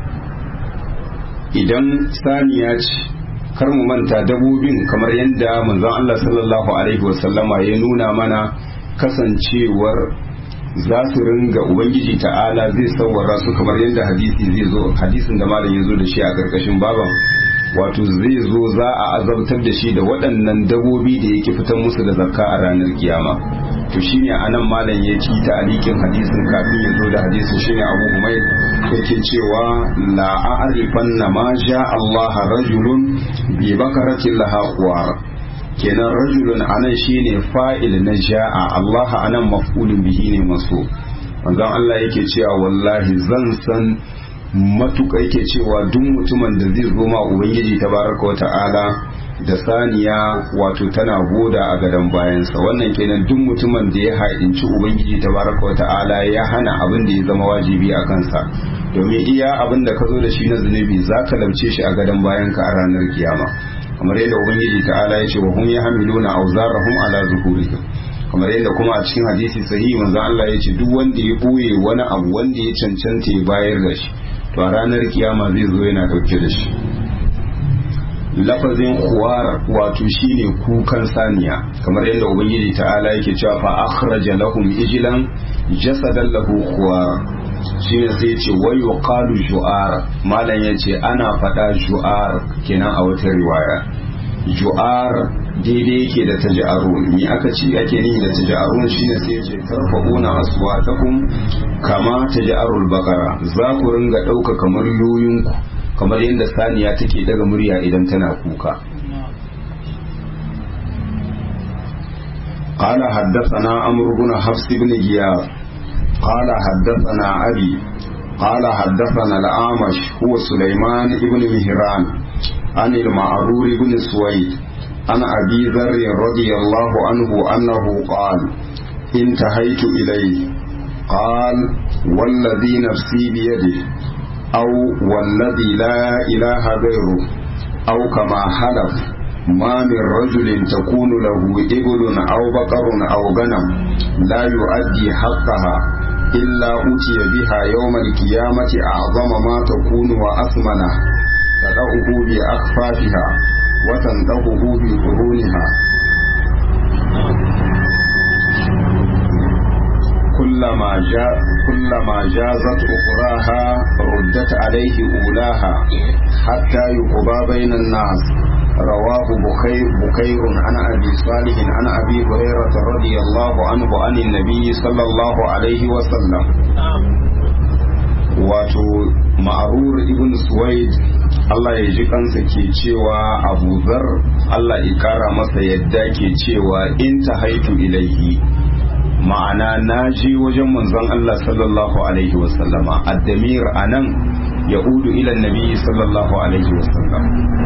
idan saniya ce kar mu manta dabobin kamar yadda manzon Allah sallallahu alaihi wasallama ya nuna mana kasancewar za su ringa ubangiji ta'ala zai sauwara su kamar yadda hadisi zai zo hadisin da malam ya zo da shi a karkashin baban wato zai zo za a azabtar da shi da waɗannan dabobi da yake fitar musu da zakka a ranar kiyama to shine anan malam ya ci ta alikin hadisin kafin ya zo da hadisin shine abu humayr yake cewa la a'rifanna ma sha Allah rajulun bi bakaratin laha quwar kenan rajulun anan shine fa'il na ja'a Allah anan maf'ulun bihi ne maso manzon Allah yake cewa wallahi zan san matuƙa yake cewa duk mutumin da zai zo ma ubangiji tabaraka wa ta'ala da saniya wato tana goda a gadon bayansa wannan kenan duk mutumin da ya haɗinci ubangiji tabaraka wa ta'ala ya hana abin da ya zama wajibi a kansa domin iya abin da ka zo da shi na zunubi za ka lamce shi a gadon bayanka a ranar kiyama kamar yadda ubangiji ta'ala ya ce wa hum yahmiluna awzarahum ala zuhurihim kamar yadda kuma a cikin hadisi sahihi manzon Allah ya ce duk wanda ya boye wani abu wanda ya cancanta ya bayar da shi to a ranar kiyama zai zo yana dauke da shi lafazin khuwar wato shine kukan saniya kamar yadda ubangiji ta'ala yake cewa fa akhraja lahum ijlan jasadan lahu khuwar shine sai ce wa yuqalu ju'ar malam yace ana fada ju'ar kenan a wata riwaya ju'ar daidai yake da taja'arun ni aka ci ake nihi da taja'arun shine sai yace tarfa'una aswatakum kama taja'arul baqara za ku ringa dauka kamar yoyinku kamar yadda saniya take daga murya idan tana kuka قال حدثنا عمرو بن حفص بن غياث قال حدثنا أبي قال حدثنا الأعمش هو سليمان بن مهران عن المعرور بن سويد عن أبي ذر رضي الله عنه أنه قال انتهيت إليه قال والذي نفسي بيده أو والذي لا إله غيره أو كما حلف ما من رجل تكون له إبل أو بقر أو غنم لا يؤدي حقها إلا أتي بها يوم القيامة أعظم ما تكون وأثمنه تدعه بأكفافها وتنطقه بقرونها كلما جاء كلما جازت أخراها ردت عليه أولاها حتى يقضى بين الناس رواه بخير بكير عن أبي صالح عن أبي هريرة رضي الله عنه عن النبي صلى الله عليه وسلم wato ma'arur ibn suwaid Allah ya ji kansa ke cewa abu zar Allah ya kara masa yadda ke cewa in ta haitu ilaihi ma'ana na je wajen manzon Allah sallallahu alaihi wasallama addamir anan ya udu ila nabi sallallahu alaihi wasallam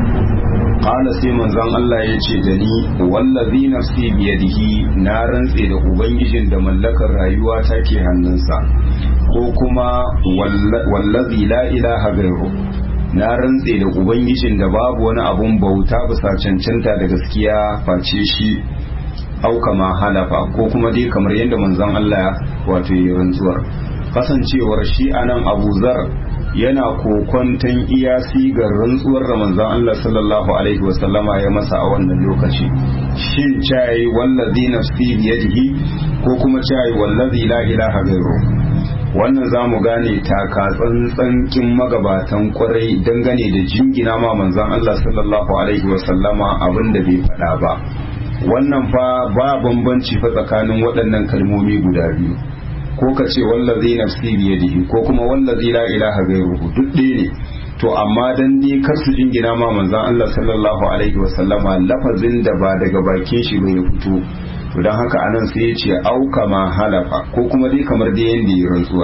qala sai manzon Allah ya ce da ni wallazi nafsi biyadihi na rantse da ubangijin da mallakar rayuwa ta ke hannunsa ko kuma wallazi la ilaha gairu na rantse da ubangijin da babu wani abun bauta bisa cancanta da gaskiya face shi au kama halafa ko kuma dai kamar yadda manzon Allah wato yi rantsuwar kasancewar shi anan Abu Zar yana kokonton iya sigar rantsuwar da manzon Allah sallallahu alaihi wasallama ya masa a wannan lokaci shin cayi wallazi nafsi biyadihi ko kuma cayi wallazi la ilaha gairu wannan za mu gane taka tsantsan magabatan kwarai dangane da jingina ma manzon Allah sallallahu alaihi wasallama abin da bai faɗa ba wannan fa ba bambanci fa tsakanin waɗannan kalmomi guda biyu ko ka ce wallazi nafsi biyadihi ko kuma wallazi la ilaha ghairuhu duk ɗaya ne to amma dan dai kar su jingina ma manzon Allah sallallahu alaihi wasallama lafazin da ba daga bakin shi bai fito to dan haka anan sai ya ce auka ma halafa ko kuma dai kamar dai yanda ya rantsuwa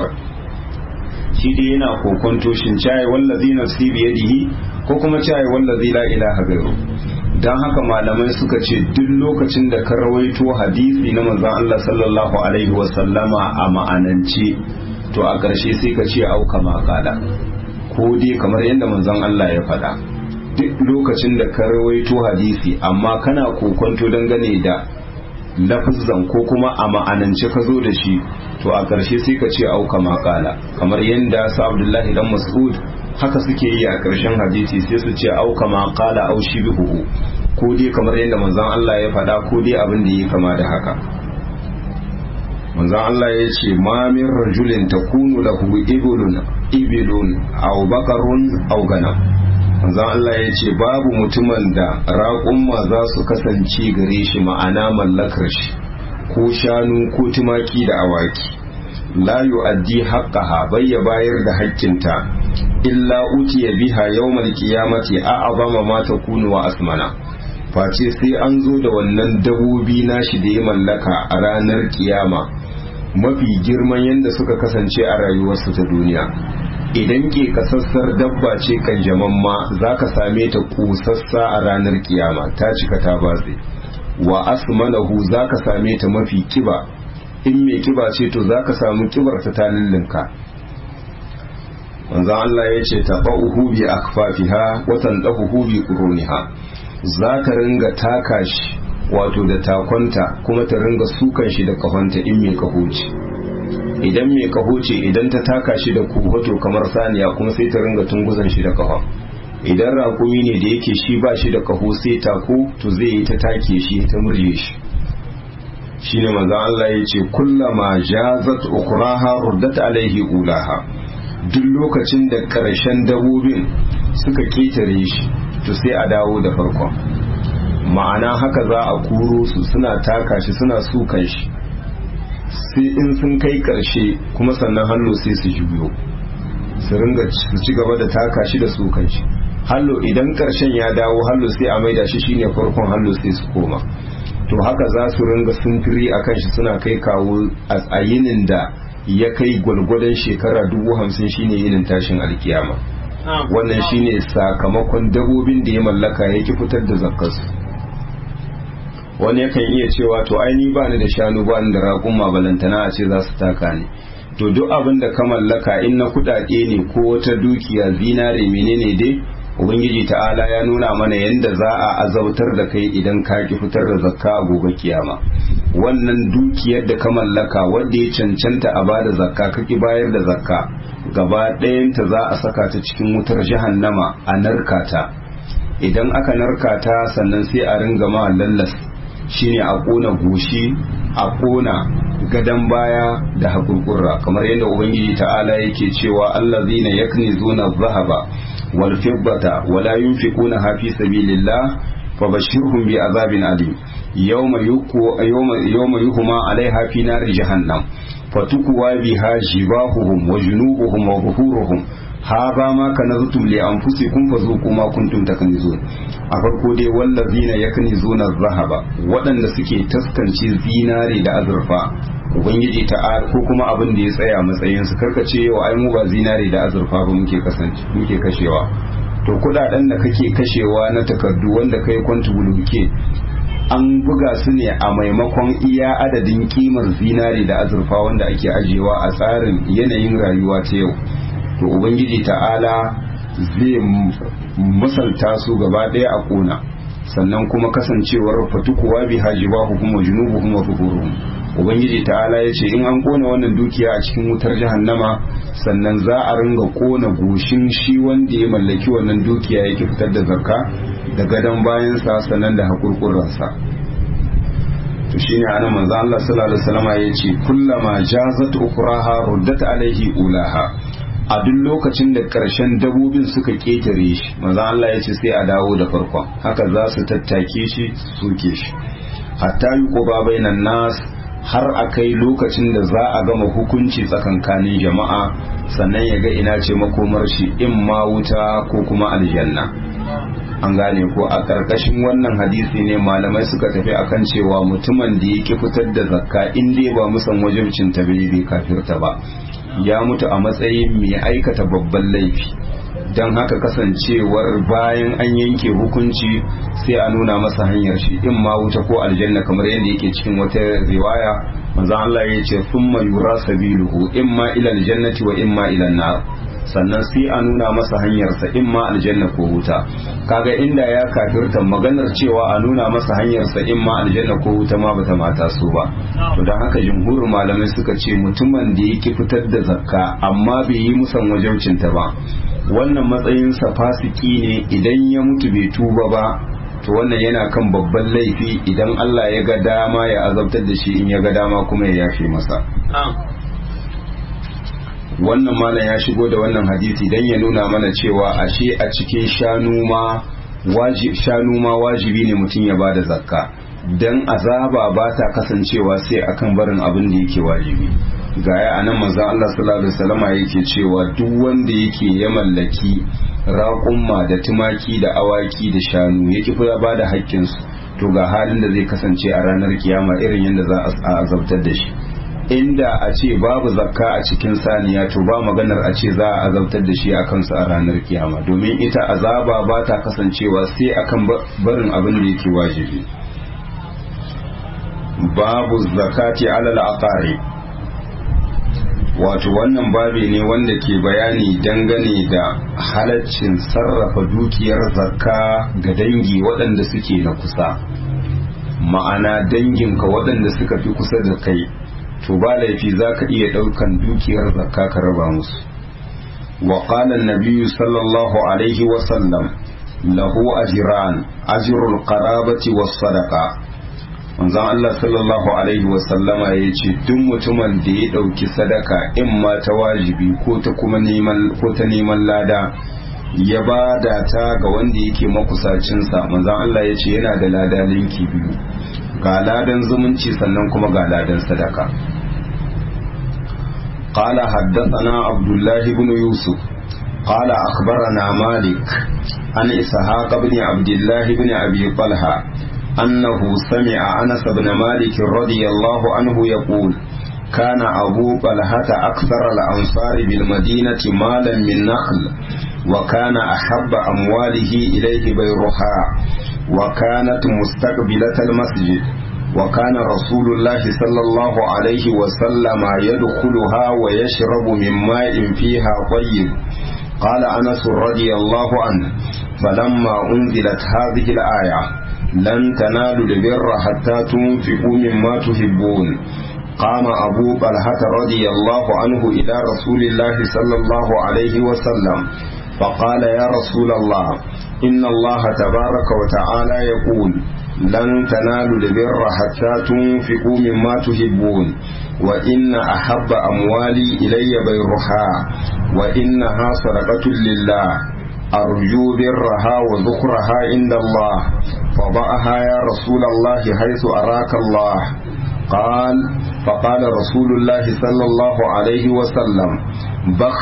shi dai yana kokonto shin caye wallazi nafsi biyadihi ko kuma caye wallazi la ilaha ghairuhu don haka malamai suka ce duk lokacin da ka rawaito hadisi na manzon Allah sallallahu alaihi wasallama a ma'anance to a ƙarshe sai ka ce auka makala ko dai kamar yadda manzon Allah ya faɗa duk lokacin da ka rawaito hadisi amma kana kokonto dangane da lafizan ko kuma a ma'anance ka zo da shi to a ƙarshe sai ka ce auka makala kamar yadda sa Abdullahi dan Mas'ud haka suke yi a ƙarshen hadisi sai su ce auka ma qala au shibihu ko dai kamar yadda manzon Allah ya faɗa ko dai abin da ya kama da haka manzon Allah ya ce ma min rajulin takunu lahu ibilun ibilun aw baqarun aw ganam manzon Allah ya ce babu mutumin da raƙumma za su kasance gare shi ma'ana mallakar shi ko shanu ko tumaki da awaki la yu'addi haqqaha bayya bayar da haƙƙinta illa utiya biha yawmal qiyamati a'zama ma takunu wa asmana face sai an zo da wannan dabobi nashi da ya mallaka a ranar kiyama mafi girman yadda suka kasance a rayuwarsu ta duniya idan ke kasassar dabba ce kan jamamma za ka same ta kusassa a ranar kiyama ta cika ta batse wa asmanahu za ka same ta mafi kiba in mai kiba ce to za ka samu kibar ta ta lullunka manzan Allah ya ce taɓa'uhu bi akfafiha watan ɗahuhu bi ƙuruniha za ta ringa taka shi wato da takonta kuma ta ringa sukan shi da kahonta in mai kaho ce idan mai kaho ce idan ta taka shi da kuhoto kamar saniya kuma sai ta ringa tunguzan shi da kahon idan rakumi ne da yake shi ba shi da kaho sai tako to zai yi ta take shi ta murje shi shine manzan Allah ya ce kullama jazat ukraha ruddat alaihi ulaha duk lokacin da ƙarshen dabobin suka ketare shi to sai a dawo da farkon ma'ana haka za a kuro su suna taka shi suna sukan shi sai in sun kai ƙarshe kuma sannan hannu sai su juyo su ringa su ci gaba da taka shi da sukan shi hallo idan ƙarshen ya dawo hallo sai a maida shi shine farkon hallo sai su koma to haka za su ringa suntiri a kan shi suna kai kawo a yinin da ya kai gwalgwadon shekara dubu hamsin shine yinin tashin alkiyama wannan shine sakamakon dabobin da ya mallaka ya ki fitar da zakkarsu wani yakan iya cewa to aini ba ni da shanu ba ni da raƙumma balantana a ce za su taka ne to duk abin da ka mallaka in na kuɗaɗe ne ko wata dukiya zinare menene dai ubangiji ta'ala ya nuna mana yadda za a azautar da kai idan ka ki fitar da zakka a gobe kiyama wannan dukiyar da ka mallaka wanda ya cancanta a bada zakka ka ki bayar da zakka gaba ɗayanta za a saka ta cikin wutar jahannama a narka ta idan aka narka ta sannan sai a ringa ma lallas shine a ƙona goshi a ƙona gadon baya da hakurkurra kamar yadda ubangiji ta'ala yake cewa allazina yaknizuna dhahaba wal fiddata wala yunfiquna fi sabilillah fabashirhum bi azabin alim yawma yuku yawma yawma yuhma alaiha fi nar jahannam fatukwa biha jibahuhum wa junubuhum wa zuhuruhum hadha ma kanaztum li anfusikum fazuqu ma kuntum taknizun a farko dai wallazina yaknizuna adh-dhahaba waɗanda suke taskanci zinare da azurfa ubangiji ta ko kuma abin da ya tsaya matsayin su karkace yau ai mu ba zinare da azurfa ba muke kasance muke kashewa to kudaden da kake kashewa na takardu wanda kai kwantubuluke an buga su ne a maimakon iya adadin kimar zinare da azurfa wanda ake ajiyewa a tsarin yanayin rayuwa ta yau to ubangiji ta'ala zai misalta su gaba ɗaya a ƙona sannan kuma kasancewar fatukuwa bi hajibahu kuma junubu kuma fuhuruhum ubangiji ta'ala ya ce in an ƙona wannan dukiya a cikin wutar jahannama sannan za a ringa ƙona goshin shi wanda ya mallaki wannan dukiya yake fitar da zakka da gadon bayansa sannan da haƙurƙuransa to shine anan manzo Allah sallallahu alaihi wasallam ya ce kullama jazat ukraha ruddat alaihi ulaha a duk lokacin da ƙarshen dabobin suka ƙetare shi manzo Allah ya ce sai a dawo da farkon haka za su tattake shi su soke shi hatta yuquba bainan nas har a kai lokacin da za a gama hukunci tsakankanin jama'a sannan ya ga ina ce makomar shi in ma wuta ko kuma aljanna an gane ko a ƙarƙashin wannan hadisi ne malamai suka tafi akan cewa mutumin da yake fitar da zakka in dai ba musan wajibcin ta bai kafirta ba ya mutu a matsayin mai aikata babban laifi don haka kasancewar bayan an yanke hukunci sai a nuna masa hanyar shi in ma wuta ko aljanna kamar yadda yake cikin wata riwaya manzo Allah ya ce thumma yura sabiluhu imma ila aljannati wa imma ila nar sannan sai a nuna masa hanyarsa in ma aljanna ko wuta kaga inda ya kafirta maganar cewa a nuna masa hanyarsa in ma aljanna ko wuta ma bata mata su ba to dan haka jumhurin malamai suka ce mutumin da yake fitar da zakka amma bai yi musan wajaucinta ba wannan matsayinsa fasiki ne idan ya mutu bai tuba ba to wannan yana kan babban laifi idan Allah ya ga dama ya azabtar da shi in ya ga dama kuma ya yafe masa wannan malam ya shigo da wannan hadisi dan ya nuna mana cewa ashe a cikin shanu ma shanu ma wajibi ne mutum ya bada zakka dan azaba ba ta kasancewa sai akan barin abin da yake wajibi gaya anan manzon Allah sallallahu alaihi wasallam yake cewa duk wanda yake ya mallaki raƙumma da tumaki da awaki da shanu yake fa ba da haƙƙinsu to ga halin da zai kasance a ranar kiyama irin yadda za a azabtar da shi inda a ce babu zakka a cikin saniya to ba maganar a ce za a azabtar da shi a kansu a ranar kiyama domin ita azaba ba ta kasancewa sai akan barin abin da yake wajibi babu zakati alal aqari wato wannan babi ne wanda ke bayani dangane da halaccin sarrafa dukiyar zakka ga dangi waɗanda suke na kusa ma'ana danginka waɗanda suka fi kusa da kai to ba laifi za ka iya ɗaukan dukiyar zakka ka raba musu wa qala an-nabiy sallallahu alaihi wa sallam lahu ajran ajrul qarabati was sadaqa manzon Allah sallallahu alaihi wa sallama ya ce duk mutumin da ya ɗauki sadaka in ma ta wajibi ko ta kuma neman ko ta neman lada ya bada ta ga wanda yake makusacinsa manzon Allah ya ce yana da lada linki biyu ga ladan zumunci sannan kuma ga ladan sadaka قال حدثنا عبد الله بن يوسف قال أخبرنا مالك عن إسحاق بن عبد الله بن أبي طلحة أنه سمع أنس بن مالك رضي الله عنه يقول كان أبو طلحة أكثر الأنصار بالمدينة مالا من نخل وكان أحب أمواله إليه بيرها وكانت مستقبلة المسجد وكان رسول الله صلى الله عليه وسلم يدخلها ويشرب من ماء فيها طيب قال أنس رضي الله عنه فلما أنزلت هذه الآية لن تنالوا البر حتى تنفقوا مما تحبون قام أبو طلحة رضي الله عنه إلى رسول الله صلى الله عليه وسلم فقال يا رسول الله إن الله تبارك وتعالى يقول لن تنالوا البر حتى تنفقوا مما تحبون وإن أحب أموالي إلي بيرها وإنها صدقة لله أرجو برها وذكرها عند الله فضعها يا رسول الله حيث أراك الله قال فقال رسول الله صلى الله عليه وسلم بخ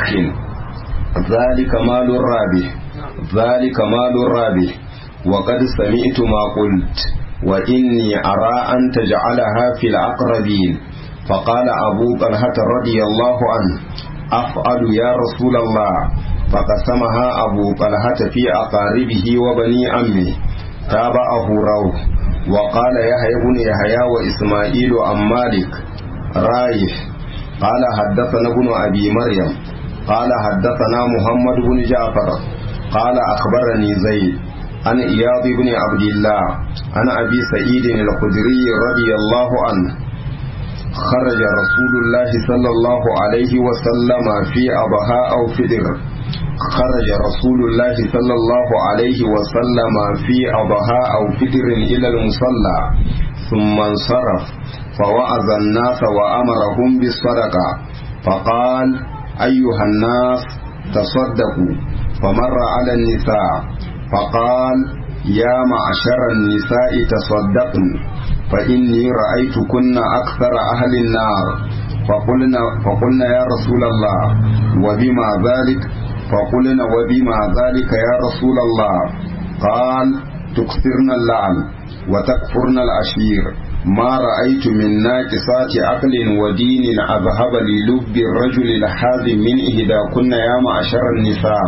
ذلك مال الرابح ذلك مال الرابح وقد سمعت ما قلت وإني أرى أن تجعلها في الأقربين فقال أبو طلحة رضي الله عنه أفعل يا رسول الله فقسمها أبو طلحة في أقاربه وبني عمه تابعه روح وقال يحيى بن يحيى وإسماعيل عن مالك رايح قال حدثنا ابن أبي مريم قال حدثنا محمد بن جعفر قال أخبرني زيد عن إياض بن عبد الله عن أبي سعيد الخدري رضي الله عنه خرج رسول الله صلى الله عليه وسلم في أضحى أو فدر خرج رسول الله صلى الله عليه وسلم في أضحى أو فدر إلى المصلى ثم انصرف فوعظ الناس وأمرهم بالصدقة فقال أيها الناس تصدقوا فمر على النساء فقال يا معشر النساء تصدقن فإني رأيتكن أكثر أهل النار فقلنا, فقلنا يا رسول الله وبما ذلك فقلنا وبما ذلك يا رسول الله قال تكثرن اللعن وتكفرن العشير ما رأيت من ناقصات عقل ودين أذهب للب الرجل الحازم من إهداكن يا معشر النساء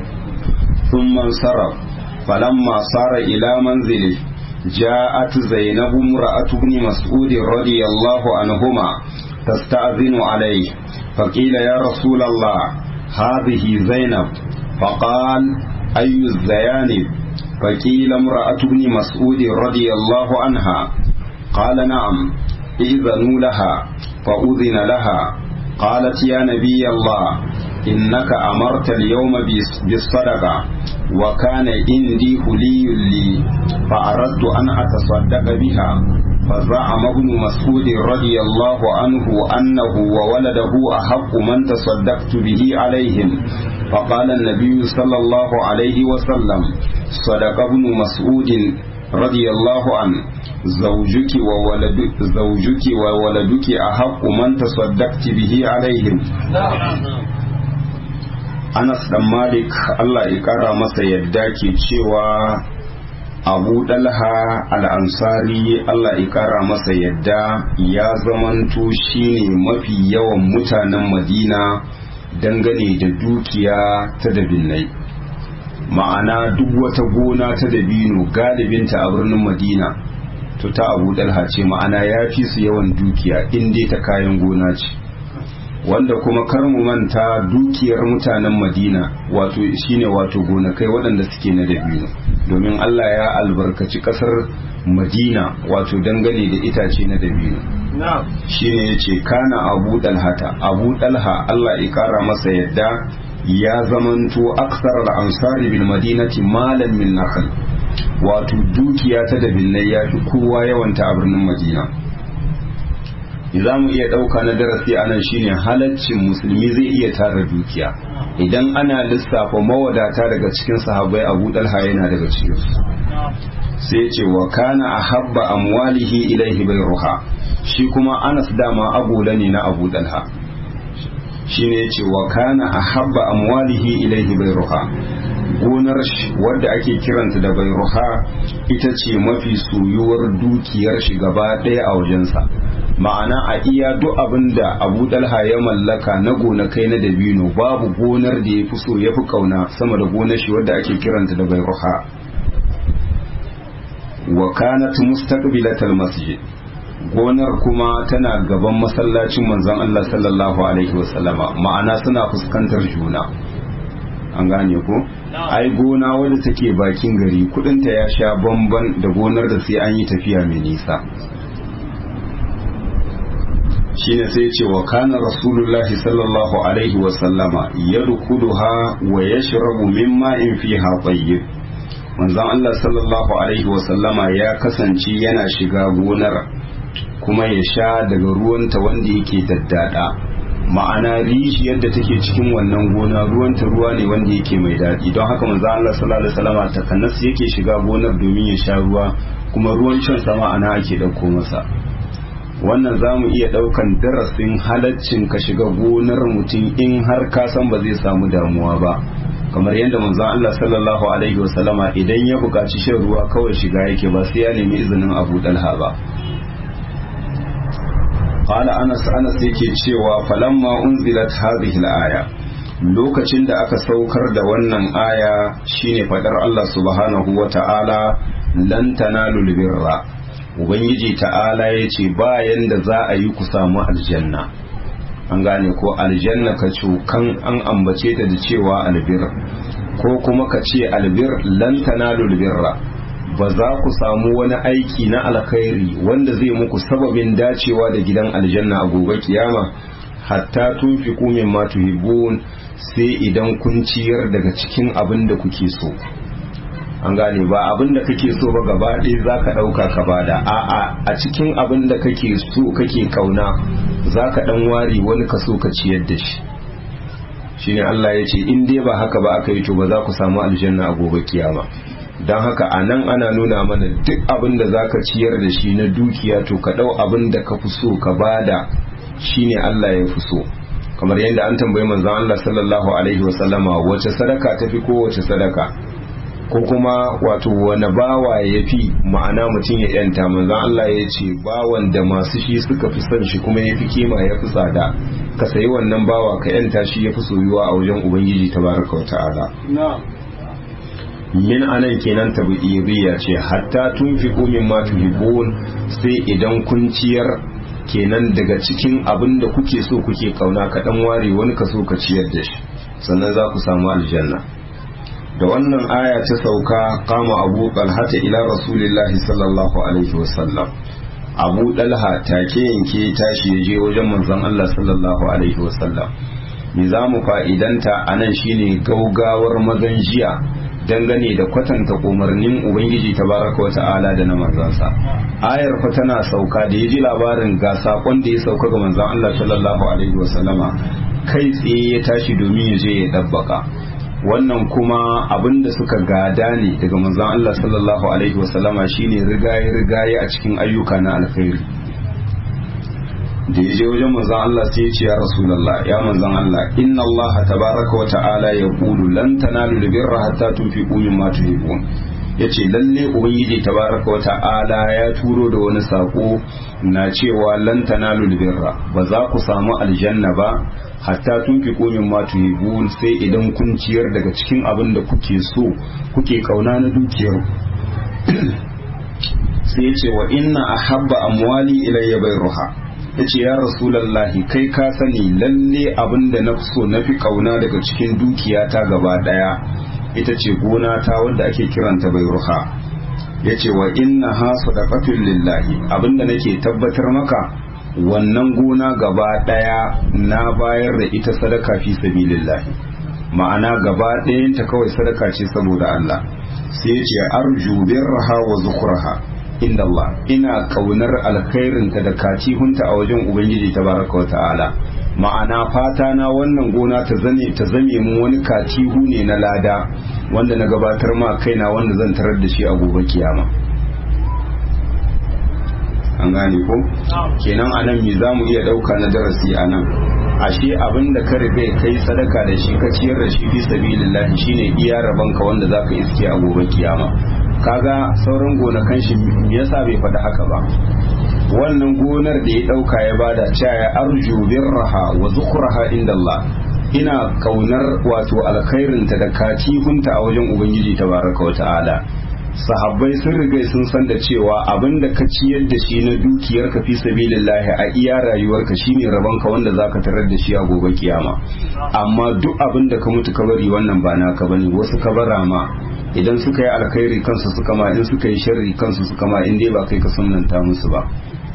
ثم انصرف فلما صار إلى منزله جاءت زينب امرأة ابن مسعود رضي الله عنهما تستأذن عليه فقيل يا رسول الله هذه زينب فقال أي الزيانب فقيل امرأة ابن مسعود رضي الله عنها قال نعم إذنوا لها فأذن لها قالت يا نبي الله إنك أمرت اليوم بالصدقة وكان عندي هلي لي فأردت أن أتصدق بها فزعم ابن مسعود رضي الله عنه أنه وولده أحق من تصدقت به عليهم فقال النبي صلى الله عليه وسلم صدق ابن مسعود رضي الله عنه زوجك وولدك زوجك وولدك أحق من تصدقت به عليهم Anas dan Malik Allah ya kara masa yadda ke cewa Abu Dalha al-Ansari Allah ya kara masa yadda ya zamanto shine mafi yawan mutanen Madina dangane da dukiya ta dabinai ma'ana duk wata gona ta dabino galibinta a birnin Madina to ta Abu Dalha ce ma'ana ya fi su yawan dukiya in dai ta kayan gona ce wanda kuma kar mu manta dukiyar mutanen madina wato shine wato gonakai waɗanda suke na dabino domin allah ya albarkaci ƙasar madina wato dangane da itace na dabino shine ya ce kana abu dalhata abu dalha allah ya kara masa yadda ya zamanto aksar ansari bil madinati malan min nakhl wato dukiya ta dabinai ya fi kowa yawanta a birnin madina za mu iya ɗauka na darasi a nan shine halaccin musulmi zai iya tara dukiya idan ana lissafa mawadata daga cikin sahabbai abu dalha yana daga cikin su sai ce wa kana ahabba amwalihi ilaihi bai ruha shi kuma anas dama agola ne na abu dalha shine yace wa kana ahabba amwalihi ilaihi bai ruha gonar wadda ake kiranta da bai ruha ita ce mafi soyuwar dukiyar shi gaba ɗaya a wajensa ma'ana a iya duk abin da abu dalha ya mallaka na gonakai na dabino babu gonar da ya fi so ya fi kauna sama da gonar shi wadda ake kiranta da bai ruha wa kanat mustaqbilatal masjid gonar kuma tana gaban masallacin manzon Allah sallallahu alaihi wasallama ma'ana suna fuskantar juna an gane ko ai gona wadda take bakin gari kudinta ya sha bamban da gonar da sai an yi tafiya mai nisa shine sai ce wa kana rasulullahi sallallahu alaihi wa sallama yadkhuluha wa yashrabu mimma in fiha tayyib manzon Allah sallallahu alaihi wa sallama ya kasance yana shiga gonar kuma ya sha daga ruwanta wanda yake daddada ma'ana rijiyar da take cikin wannan gona ruwanta ruwa ne wanda yake mai daɗi don haka manzon Allah sallallahu alaihi wa sallama takanas yake shiga gonar domin ya sha ruwa kuma ruwan shan sama ana ake ɗauko masa wannan za mu iya ɗaukan darasin halaccin ka shiga gonar mutum in har ka san ba zai samu damuwa ba kamar yadda manzon Allah sallallahu alaihi wasallama idan ya buƙaci shan ruwa kawai shiga yake ba sai ya nemi izinin Abu Dalha ba qala Anas Anas yake cewa falamma unzilat hadhihi al-aya lokacin da aka saukar da wannan aya shine fadar Allah subhanahu wa ta'ala lan tanalul birra ubangiji ta'ala ya ce bayan da za a yi ku samu aljanna an gane ko aljanna ka cukan an ambace ta da cewa albir ko kuma ka ce albir lan tanalul birra ba za ku samu wani aiki na alkhairi wanda zai muku sababin dacewa da gidan aljanna a gobe kiyama hatta tunfiqu mimma tuhibbun sai idan kun ciyar daga cikin abin da kuke so an gane ba abin da kake so ba gaba ɗaya za ka ɗauka ka bada a'a a cikin abin da kake so kake kauna za ka ɗan ware wani kaso ka ciyar da shi shine Allah ya ce in dai ba haka ba aka yi to ba za ku samu aljanna a gobe kiyama don haka a nan ana nuna mana duk abin da za ka ciyar da shi na dukiya to ka ɗau abin da ka fi so ka bada shine Allah ya fi so kamar yadda an tambayi manzon Allah sallallahu alaihi wasallama wace sadaka tafi ko wace sadaka ko kuma wato wani bawa ya fi ma'ana mutum ya yanta manzan Allah ya ce bawan da masu shi suka fi son shi kuma ya fi kima ya fi tsada ka sayi wannan bawa ka yanta shi ya fi soyuwa a wajen ubangiji tabaraka wa ta'ala min anan kenan tabi'iyya ce hatta tunfiqu mimma tuhibbun sai idan kun ciyar kenan daga cikin abin da kuke so kuke kauna ka dan ware wani kaso ka ciyar da shi sannan za ku samu aljanna da wannan aya ta sauka kama abu talhata ila rasulillahi sallallahu alaihi wasallam abu dalha take yanke tashi ya je wajen manzon Allah sallallahu alaihi wasallam me za mu fa'idanta a nan shine gaugawar mazan jiya dangane da kwatanta umarnin ubangiji tabaraka wa ta'ala da na manzansa ayar fa tana sauka da ya ji labarin ga sakon da ya sauka ga manzon Allah sallallahu alaihi wasallama kai tsaye ya tashi domin ya je ya dabbaka wannan kuma abin da suka gada ne daga manzon Allah sallallahu alaihi wasallama shine rigaye rigaye a cikin ayyuka na alkhairi da ya je wajen manzon Allah sai ya ce ya rasulullah ya manzon Allah inna Allah tabaraka wa ta'ala yaqulu lan tanalu birra hatta tunfiqu mimma tuhibbun yace lalle ubangiji tabaraka wa ta'ala ya turo da wani sako na cewa lan tanalu birra ba za ku samu aljanna ba hatta tunfiqu mimma tuhibbun sai idan kun ciyar daga cikin abin da kuke so kuke kauna na dukiyar sai yace wa inna ahabba amwali ilayya bayruha yace ya rasulallahi kai ka sani lalle abin da na so na fi kauna daga cikin dukiyata gaba daya ita ce gona ta wanda ake kiranta bayruha yace wa inna ha sadaqatul lillahi abinda nake tabbatar maka wannan gona gaba daya na bayar da ita sadaka fi sabilillahi ma'ana gaba ɗayanta kawai sadaka ce saboda Allah sai yace arju birraha wa zukhraha inda Allah ina kaunar alkhairinta da katihunta a wajen Ubangiji tabaraka wa ta'ala ma'ana fata na wannan gona ta zane ta zame mun wani katihu ne na lada wanda na gabatar ma kaina wanda zan tarar da shi a gobe kiyama an gane ko kenan anan me zamu iya dauka na darasi anan ashe abin da ka riga kai sadaka da shi ka ciyar da shi fi sabilillah shine iya rabanka wanda zaka iske a gobe kiyama kaga sauran gonakan shi me yasa bai faɗi haka ba wannan gonar da ya ɗauka ya bada caya arju birraha wa zukhraha inda Allah ina kaunar wato alkhairinta da katihunta a wajen ubangiji tabaraka wa ta'ala sahabbai sun riga sun san da cewa abin da ka ciyar da shi na dukiyar ka fi sabilillahi a iya rayuwarka shine rabon ka wanda zaka tarar da shi a gobe kiyama amma duk abin da ka mutu ka bari wannan ba naka bane wasu ka bara ma idan suka yi alkhairi kansu suka ma in suka yi sharri kansu suka ma in dai ba kai ka sunnanta musu ba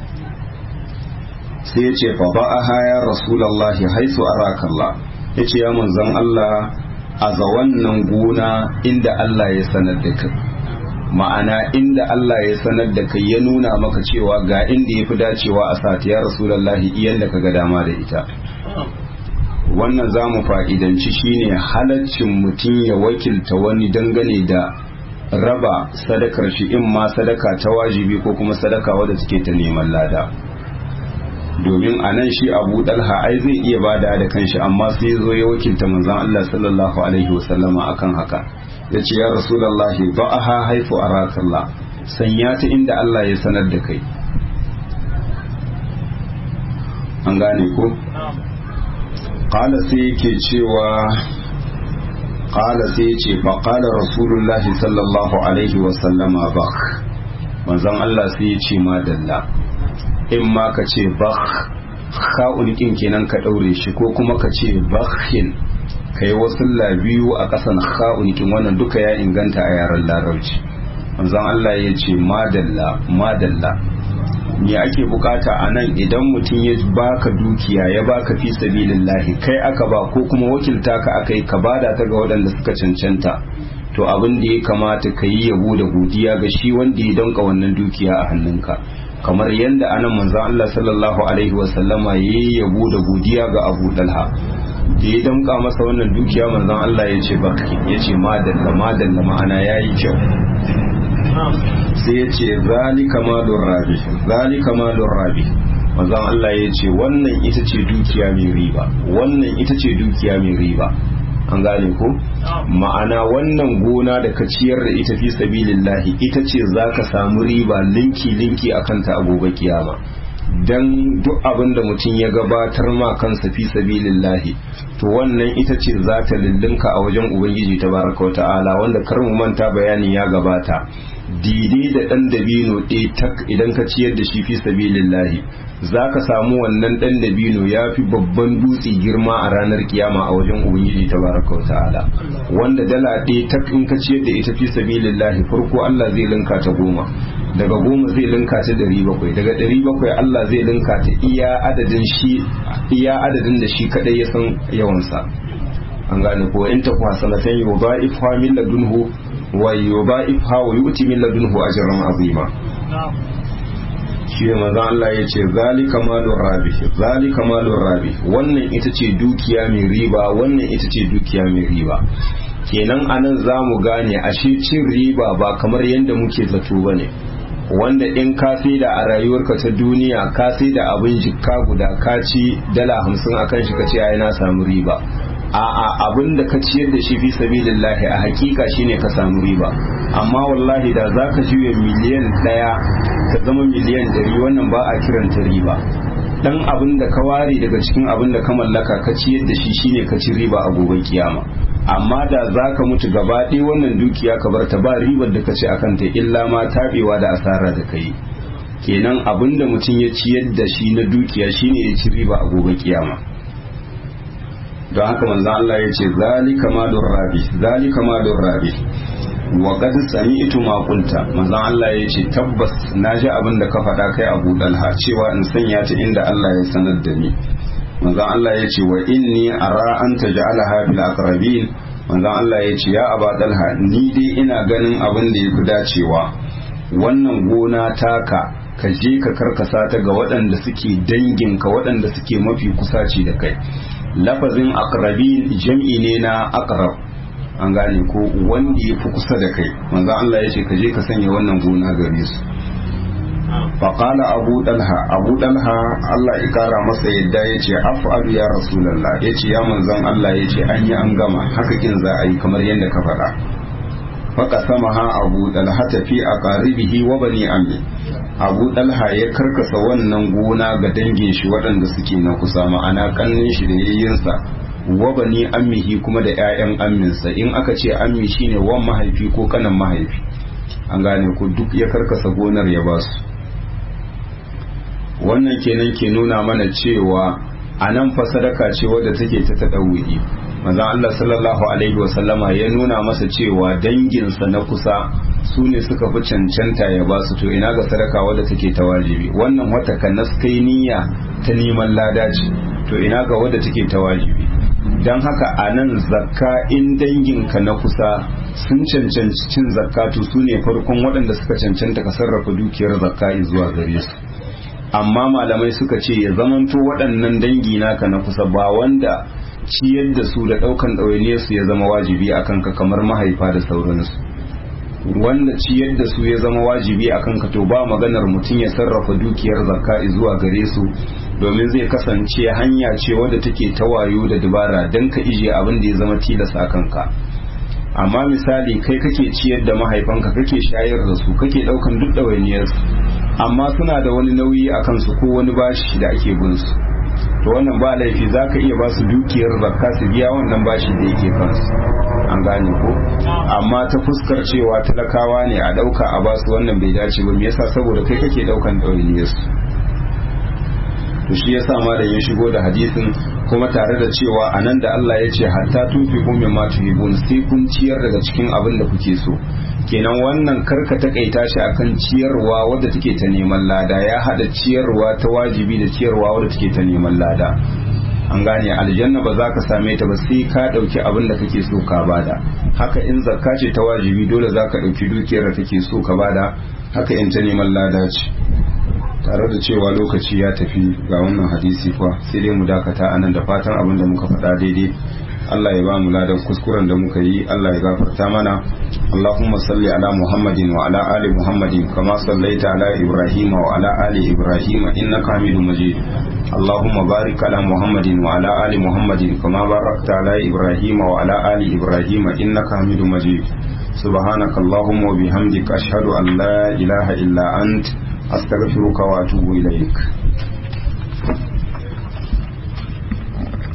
sai ya ce fa ba'aha ya rasulullahi haisu arakallah ya ce ya manzon Allah a za wannan gona inda Allah ya sanar da kai ma'ana inda Allah ya sanar da kai ya nuna maka cewa ga inda ya fi dacewa a sati ya rasulallahi iyan da ka ga dama da ita wannan za mu fa'idanci shine halaccin mutum ya wakilta wani dangane da raba sadakar shi in ma sadaka ta wajibi ko kuma sadaka wadda suke ta neman lada domin a nan shi abu dalha ai zai iya bada da kanshi amma sai zo ya wakilta manzon Allah sallallahu alaihi wasallama akan haka ya ce ya rasulallahi ba a ha haifu a rakallah sanya ta inda Allah ya sanar da kai an gane ko? ƙala sai yake cewa ƙala sai ya ce ba ƙala rasulullahi sallallahu alaihi wasallama ba manzon Allah sai ya ce madalla in ma ka ce ba ka'unikin kenan ka ɗaure shi ko kuma ka ce bakhin ka yi wasu biyu a ƙasan ha'unikin wannan duka ya inganta a yaren larabci manzon Allah ya ce madalla madalla me ake bukata a nan idan mutum ya baka dukiya ya baka fi sabilillahi kai aka ba ko kuma wakilta ka aka yi ka bada ta ga waɗanda suka cancanta to abin da ya kamata ka yi yabo da godiya ga shi wanda ya danka wannan dukiya a hannunka kamar yadda anan manzon Allah sallallahu alaihi wasallama ya yi yabo da godiya ga Abu Dalha da ya damka masa wannan dukiya manzon Allah ya ce baki ya ce madalla madalla ma'ana ya yi kyau sai ya ce zalika malur rabi zalika malur rabi manzon Allah ya ce wannan ita ce dukiya mai riba wannan ita ce dukiya mai riba an gane ko ma'ana wannan gona da ka ciyar da ita fi sabilillahi ita ce zaka samu riba linki linki akan ta a gobe kiyama dan duk abin da mutum ya gabatar ma kansa fi sabilillahi to wannan ita ce za ta lullunka a wajen ubangiji tabaraka wa ta'ala wanda kar mu manta bayani ya gabata dide da dan dabino ɗaya tak idan ka ciyar da shi fi sabilillahi za ka samu wannan dan dabino ya fi babban dutse girma a ranar kiyama a wajen ubangiji tabaraka wa ta'ala wanda dala ɗaya tak in ka ciyar da ita fi sabilillahi farko Allah zai linka ta goma daga goma zai linka ta ɗari bakwai daga ɗari bakwai Allah zai linka ta iya adadin shi iya adadin da shi kadai ya san yawansa an gane ko in ta kuwa sanatan yau ba ifha min ladunhu wa yau ba ifha wa yu'ti min ladunhu ajran azima shi ne manzon Allah ya ce zalika malur rabi zalika malur rabi wannan ita ce dukiya mai riba wannan ita ce dukiya mai riba kenan anan za mu gane ashe cin riba ba kamar yadda muke zato ba ne wanda in ka da a rayuwarka ta duniya ka da abin jikka guda ka ci dala hamsin a kan shi ka ce ai na samu riba a'a abin da ka ciyar da shi fi sabilillahi a hakika shine ka samu riba amma wallahi da za ka juya miliyan ɗaya ka zama miliyan ɗari wannan ba a kiranta riba dan abin da ka ware daga cikin abin da ka mallaka ka ciyar da shi shine ka ci riba a gobe kiyama amma da za ka mutu gaba ɗaya wannan dukiya ka bar ta ba ribar da ka ci akan ta illa ma taɓewa da asara da ka yi kenan abin da mutum ya ciyar da shi na dukiya shine ya ci riba a gobe kiyama don haka manzon Allah ya ce zalika malur rabi zalika malur rabi wa qad sami'tu ma qulta manzon Allah ya ce tabbas naji abin da ka faɗa kai Abu Dalha cewa in sanya ta inda Allah ya sanar da ni manzon Allah ya ce wa inni ara an taj'alaha fil aqrabin manzon Allah ya ce ya Aba Dalha ni dai ina ganin abin da yafi dacewa wannan gona taka ka je ka karkasa ta ga waɗanda suke danginka waɗanda suke mafi kusaci da kai lafazin aqrabin jam'i ne na aqrab an gane ko wanda ya fi kusa da kai manzo Allah ya ce ka je ka sanya wannan gona gare su faƙala abu ɗalha abu ɗalha Allah ya ƙara masa yadda ya ce af'alu ya rasulallah ya ce ya manzon Allah ya ce an yi an gama haka kin za a yi kamar yadda ka faɗa faka sama ha abu ɗalha tafi a ƙaribihi wa bani ammi abu ɗalha ya karkasa wannan gona ga dangin shi waɗanda suke na kusa ma'ana ƙannin shi da yayyinsa wa bani ammihi kuma da 'ya'yan amminsa in aka ce ammi shine wan mahaifi ko kanan mahaifi an gane ku duk ya karkasa gonar ya ba su wannan kenan ke nuna mana cewa a nan fa sadaka ce wadda take ta taɗawuyi manzon Allah sallallahu alaihi wasallama ya nuna masa cewa danginsa na kusa su ne suka fi cancanta ya ba su to ina ga sadaka wadda take ta wajibi wannan wata kanas kai niyya ta neman lada ce to ina ga wadda take ta wajibi don haka a nan zakka in danginka na kusa sun cancanci cin zakatu su ne farkon waɗanda suka cancanta ka sarrafa dukiyar zakka zuwa gare su amma malamai suka ce ya zamanto waɗannan dangi naka na kusa ba wanda ciyar da su da ɗaukan ɗawainiyar su ya zama wajibi a kanka kamar mahaifa da sauransu wanda ciyar da su ya zama wajibi a kanka to ba maganar mutum ya sarrafa dukiyar zakka zuwa gare su domin zai kasance hanya ce wadda take ta wayo da dabara don ka ije abin da ya zama tilas a kanka amma misali kai kake ciyar da mahaifanka kake shayar da su kake ɗaukan duk ɗawainiyarsu amma suna da wani nauyi a kansu ko wani bashi da ake bin su to wannan ba laifi za ka iya ba su dukiyar zakka su biya wannan bashi da yake kansu an gane ko amma ta fuskar cewa talakawa ne a ɗauka a basu wannan bai dace ba me yasa saboda kai kake ɗaukan ɗawainiyarsu to shi yasa ma da ya shigo da hadisin kuma tare da cewa anan da Allah ya ce hatta tunfiqu mimma tuhibun sai kun ciyar daga cikin abin da kuke so kenan wannan karka takaita shi akan ciyarwa wadda take ta neman lada ya hada ciyarwa ta wajibi da ciyarwa wadda take ta neman lada an gane aljanna ba za ka same ta ba sai ka dauki abin da kake so ka bada haka in zakka ce ta wajibi dole za ka dauki dukiyar da kake so ka bada haka in ta neman lada ce tare da cewa lokaci ya tafi ga wannan hadisi fa sai dai mu dakata anan da fatan abin da muka faɗa daidai Allah ya ba mu ladan kuskuren da muka yi Allah ya gafarta mana Allahumma salli ala Muhammadin wa ala ali Muhammadin kama sallaita ala Ibrahim wa ala ali Ibrahim innaka Hamidum Majid Allahumma barik ala Muhammadin wa ala ali Muhammadin kama barakta ala Ibrahim wa ala ali Ibrahim innaka Hamidum Majid سبحانك اللهم وبحمدك أشهد أن لا إله إلا أنت أستغفرك وأتوب إليك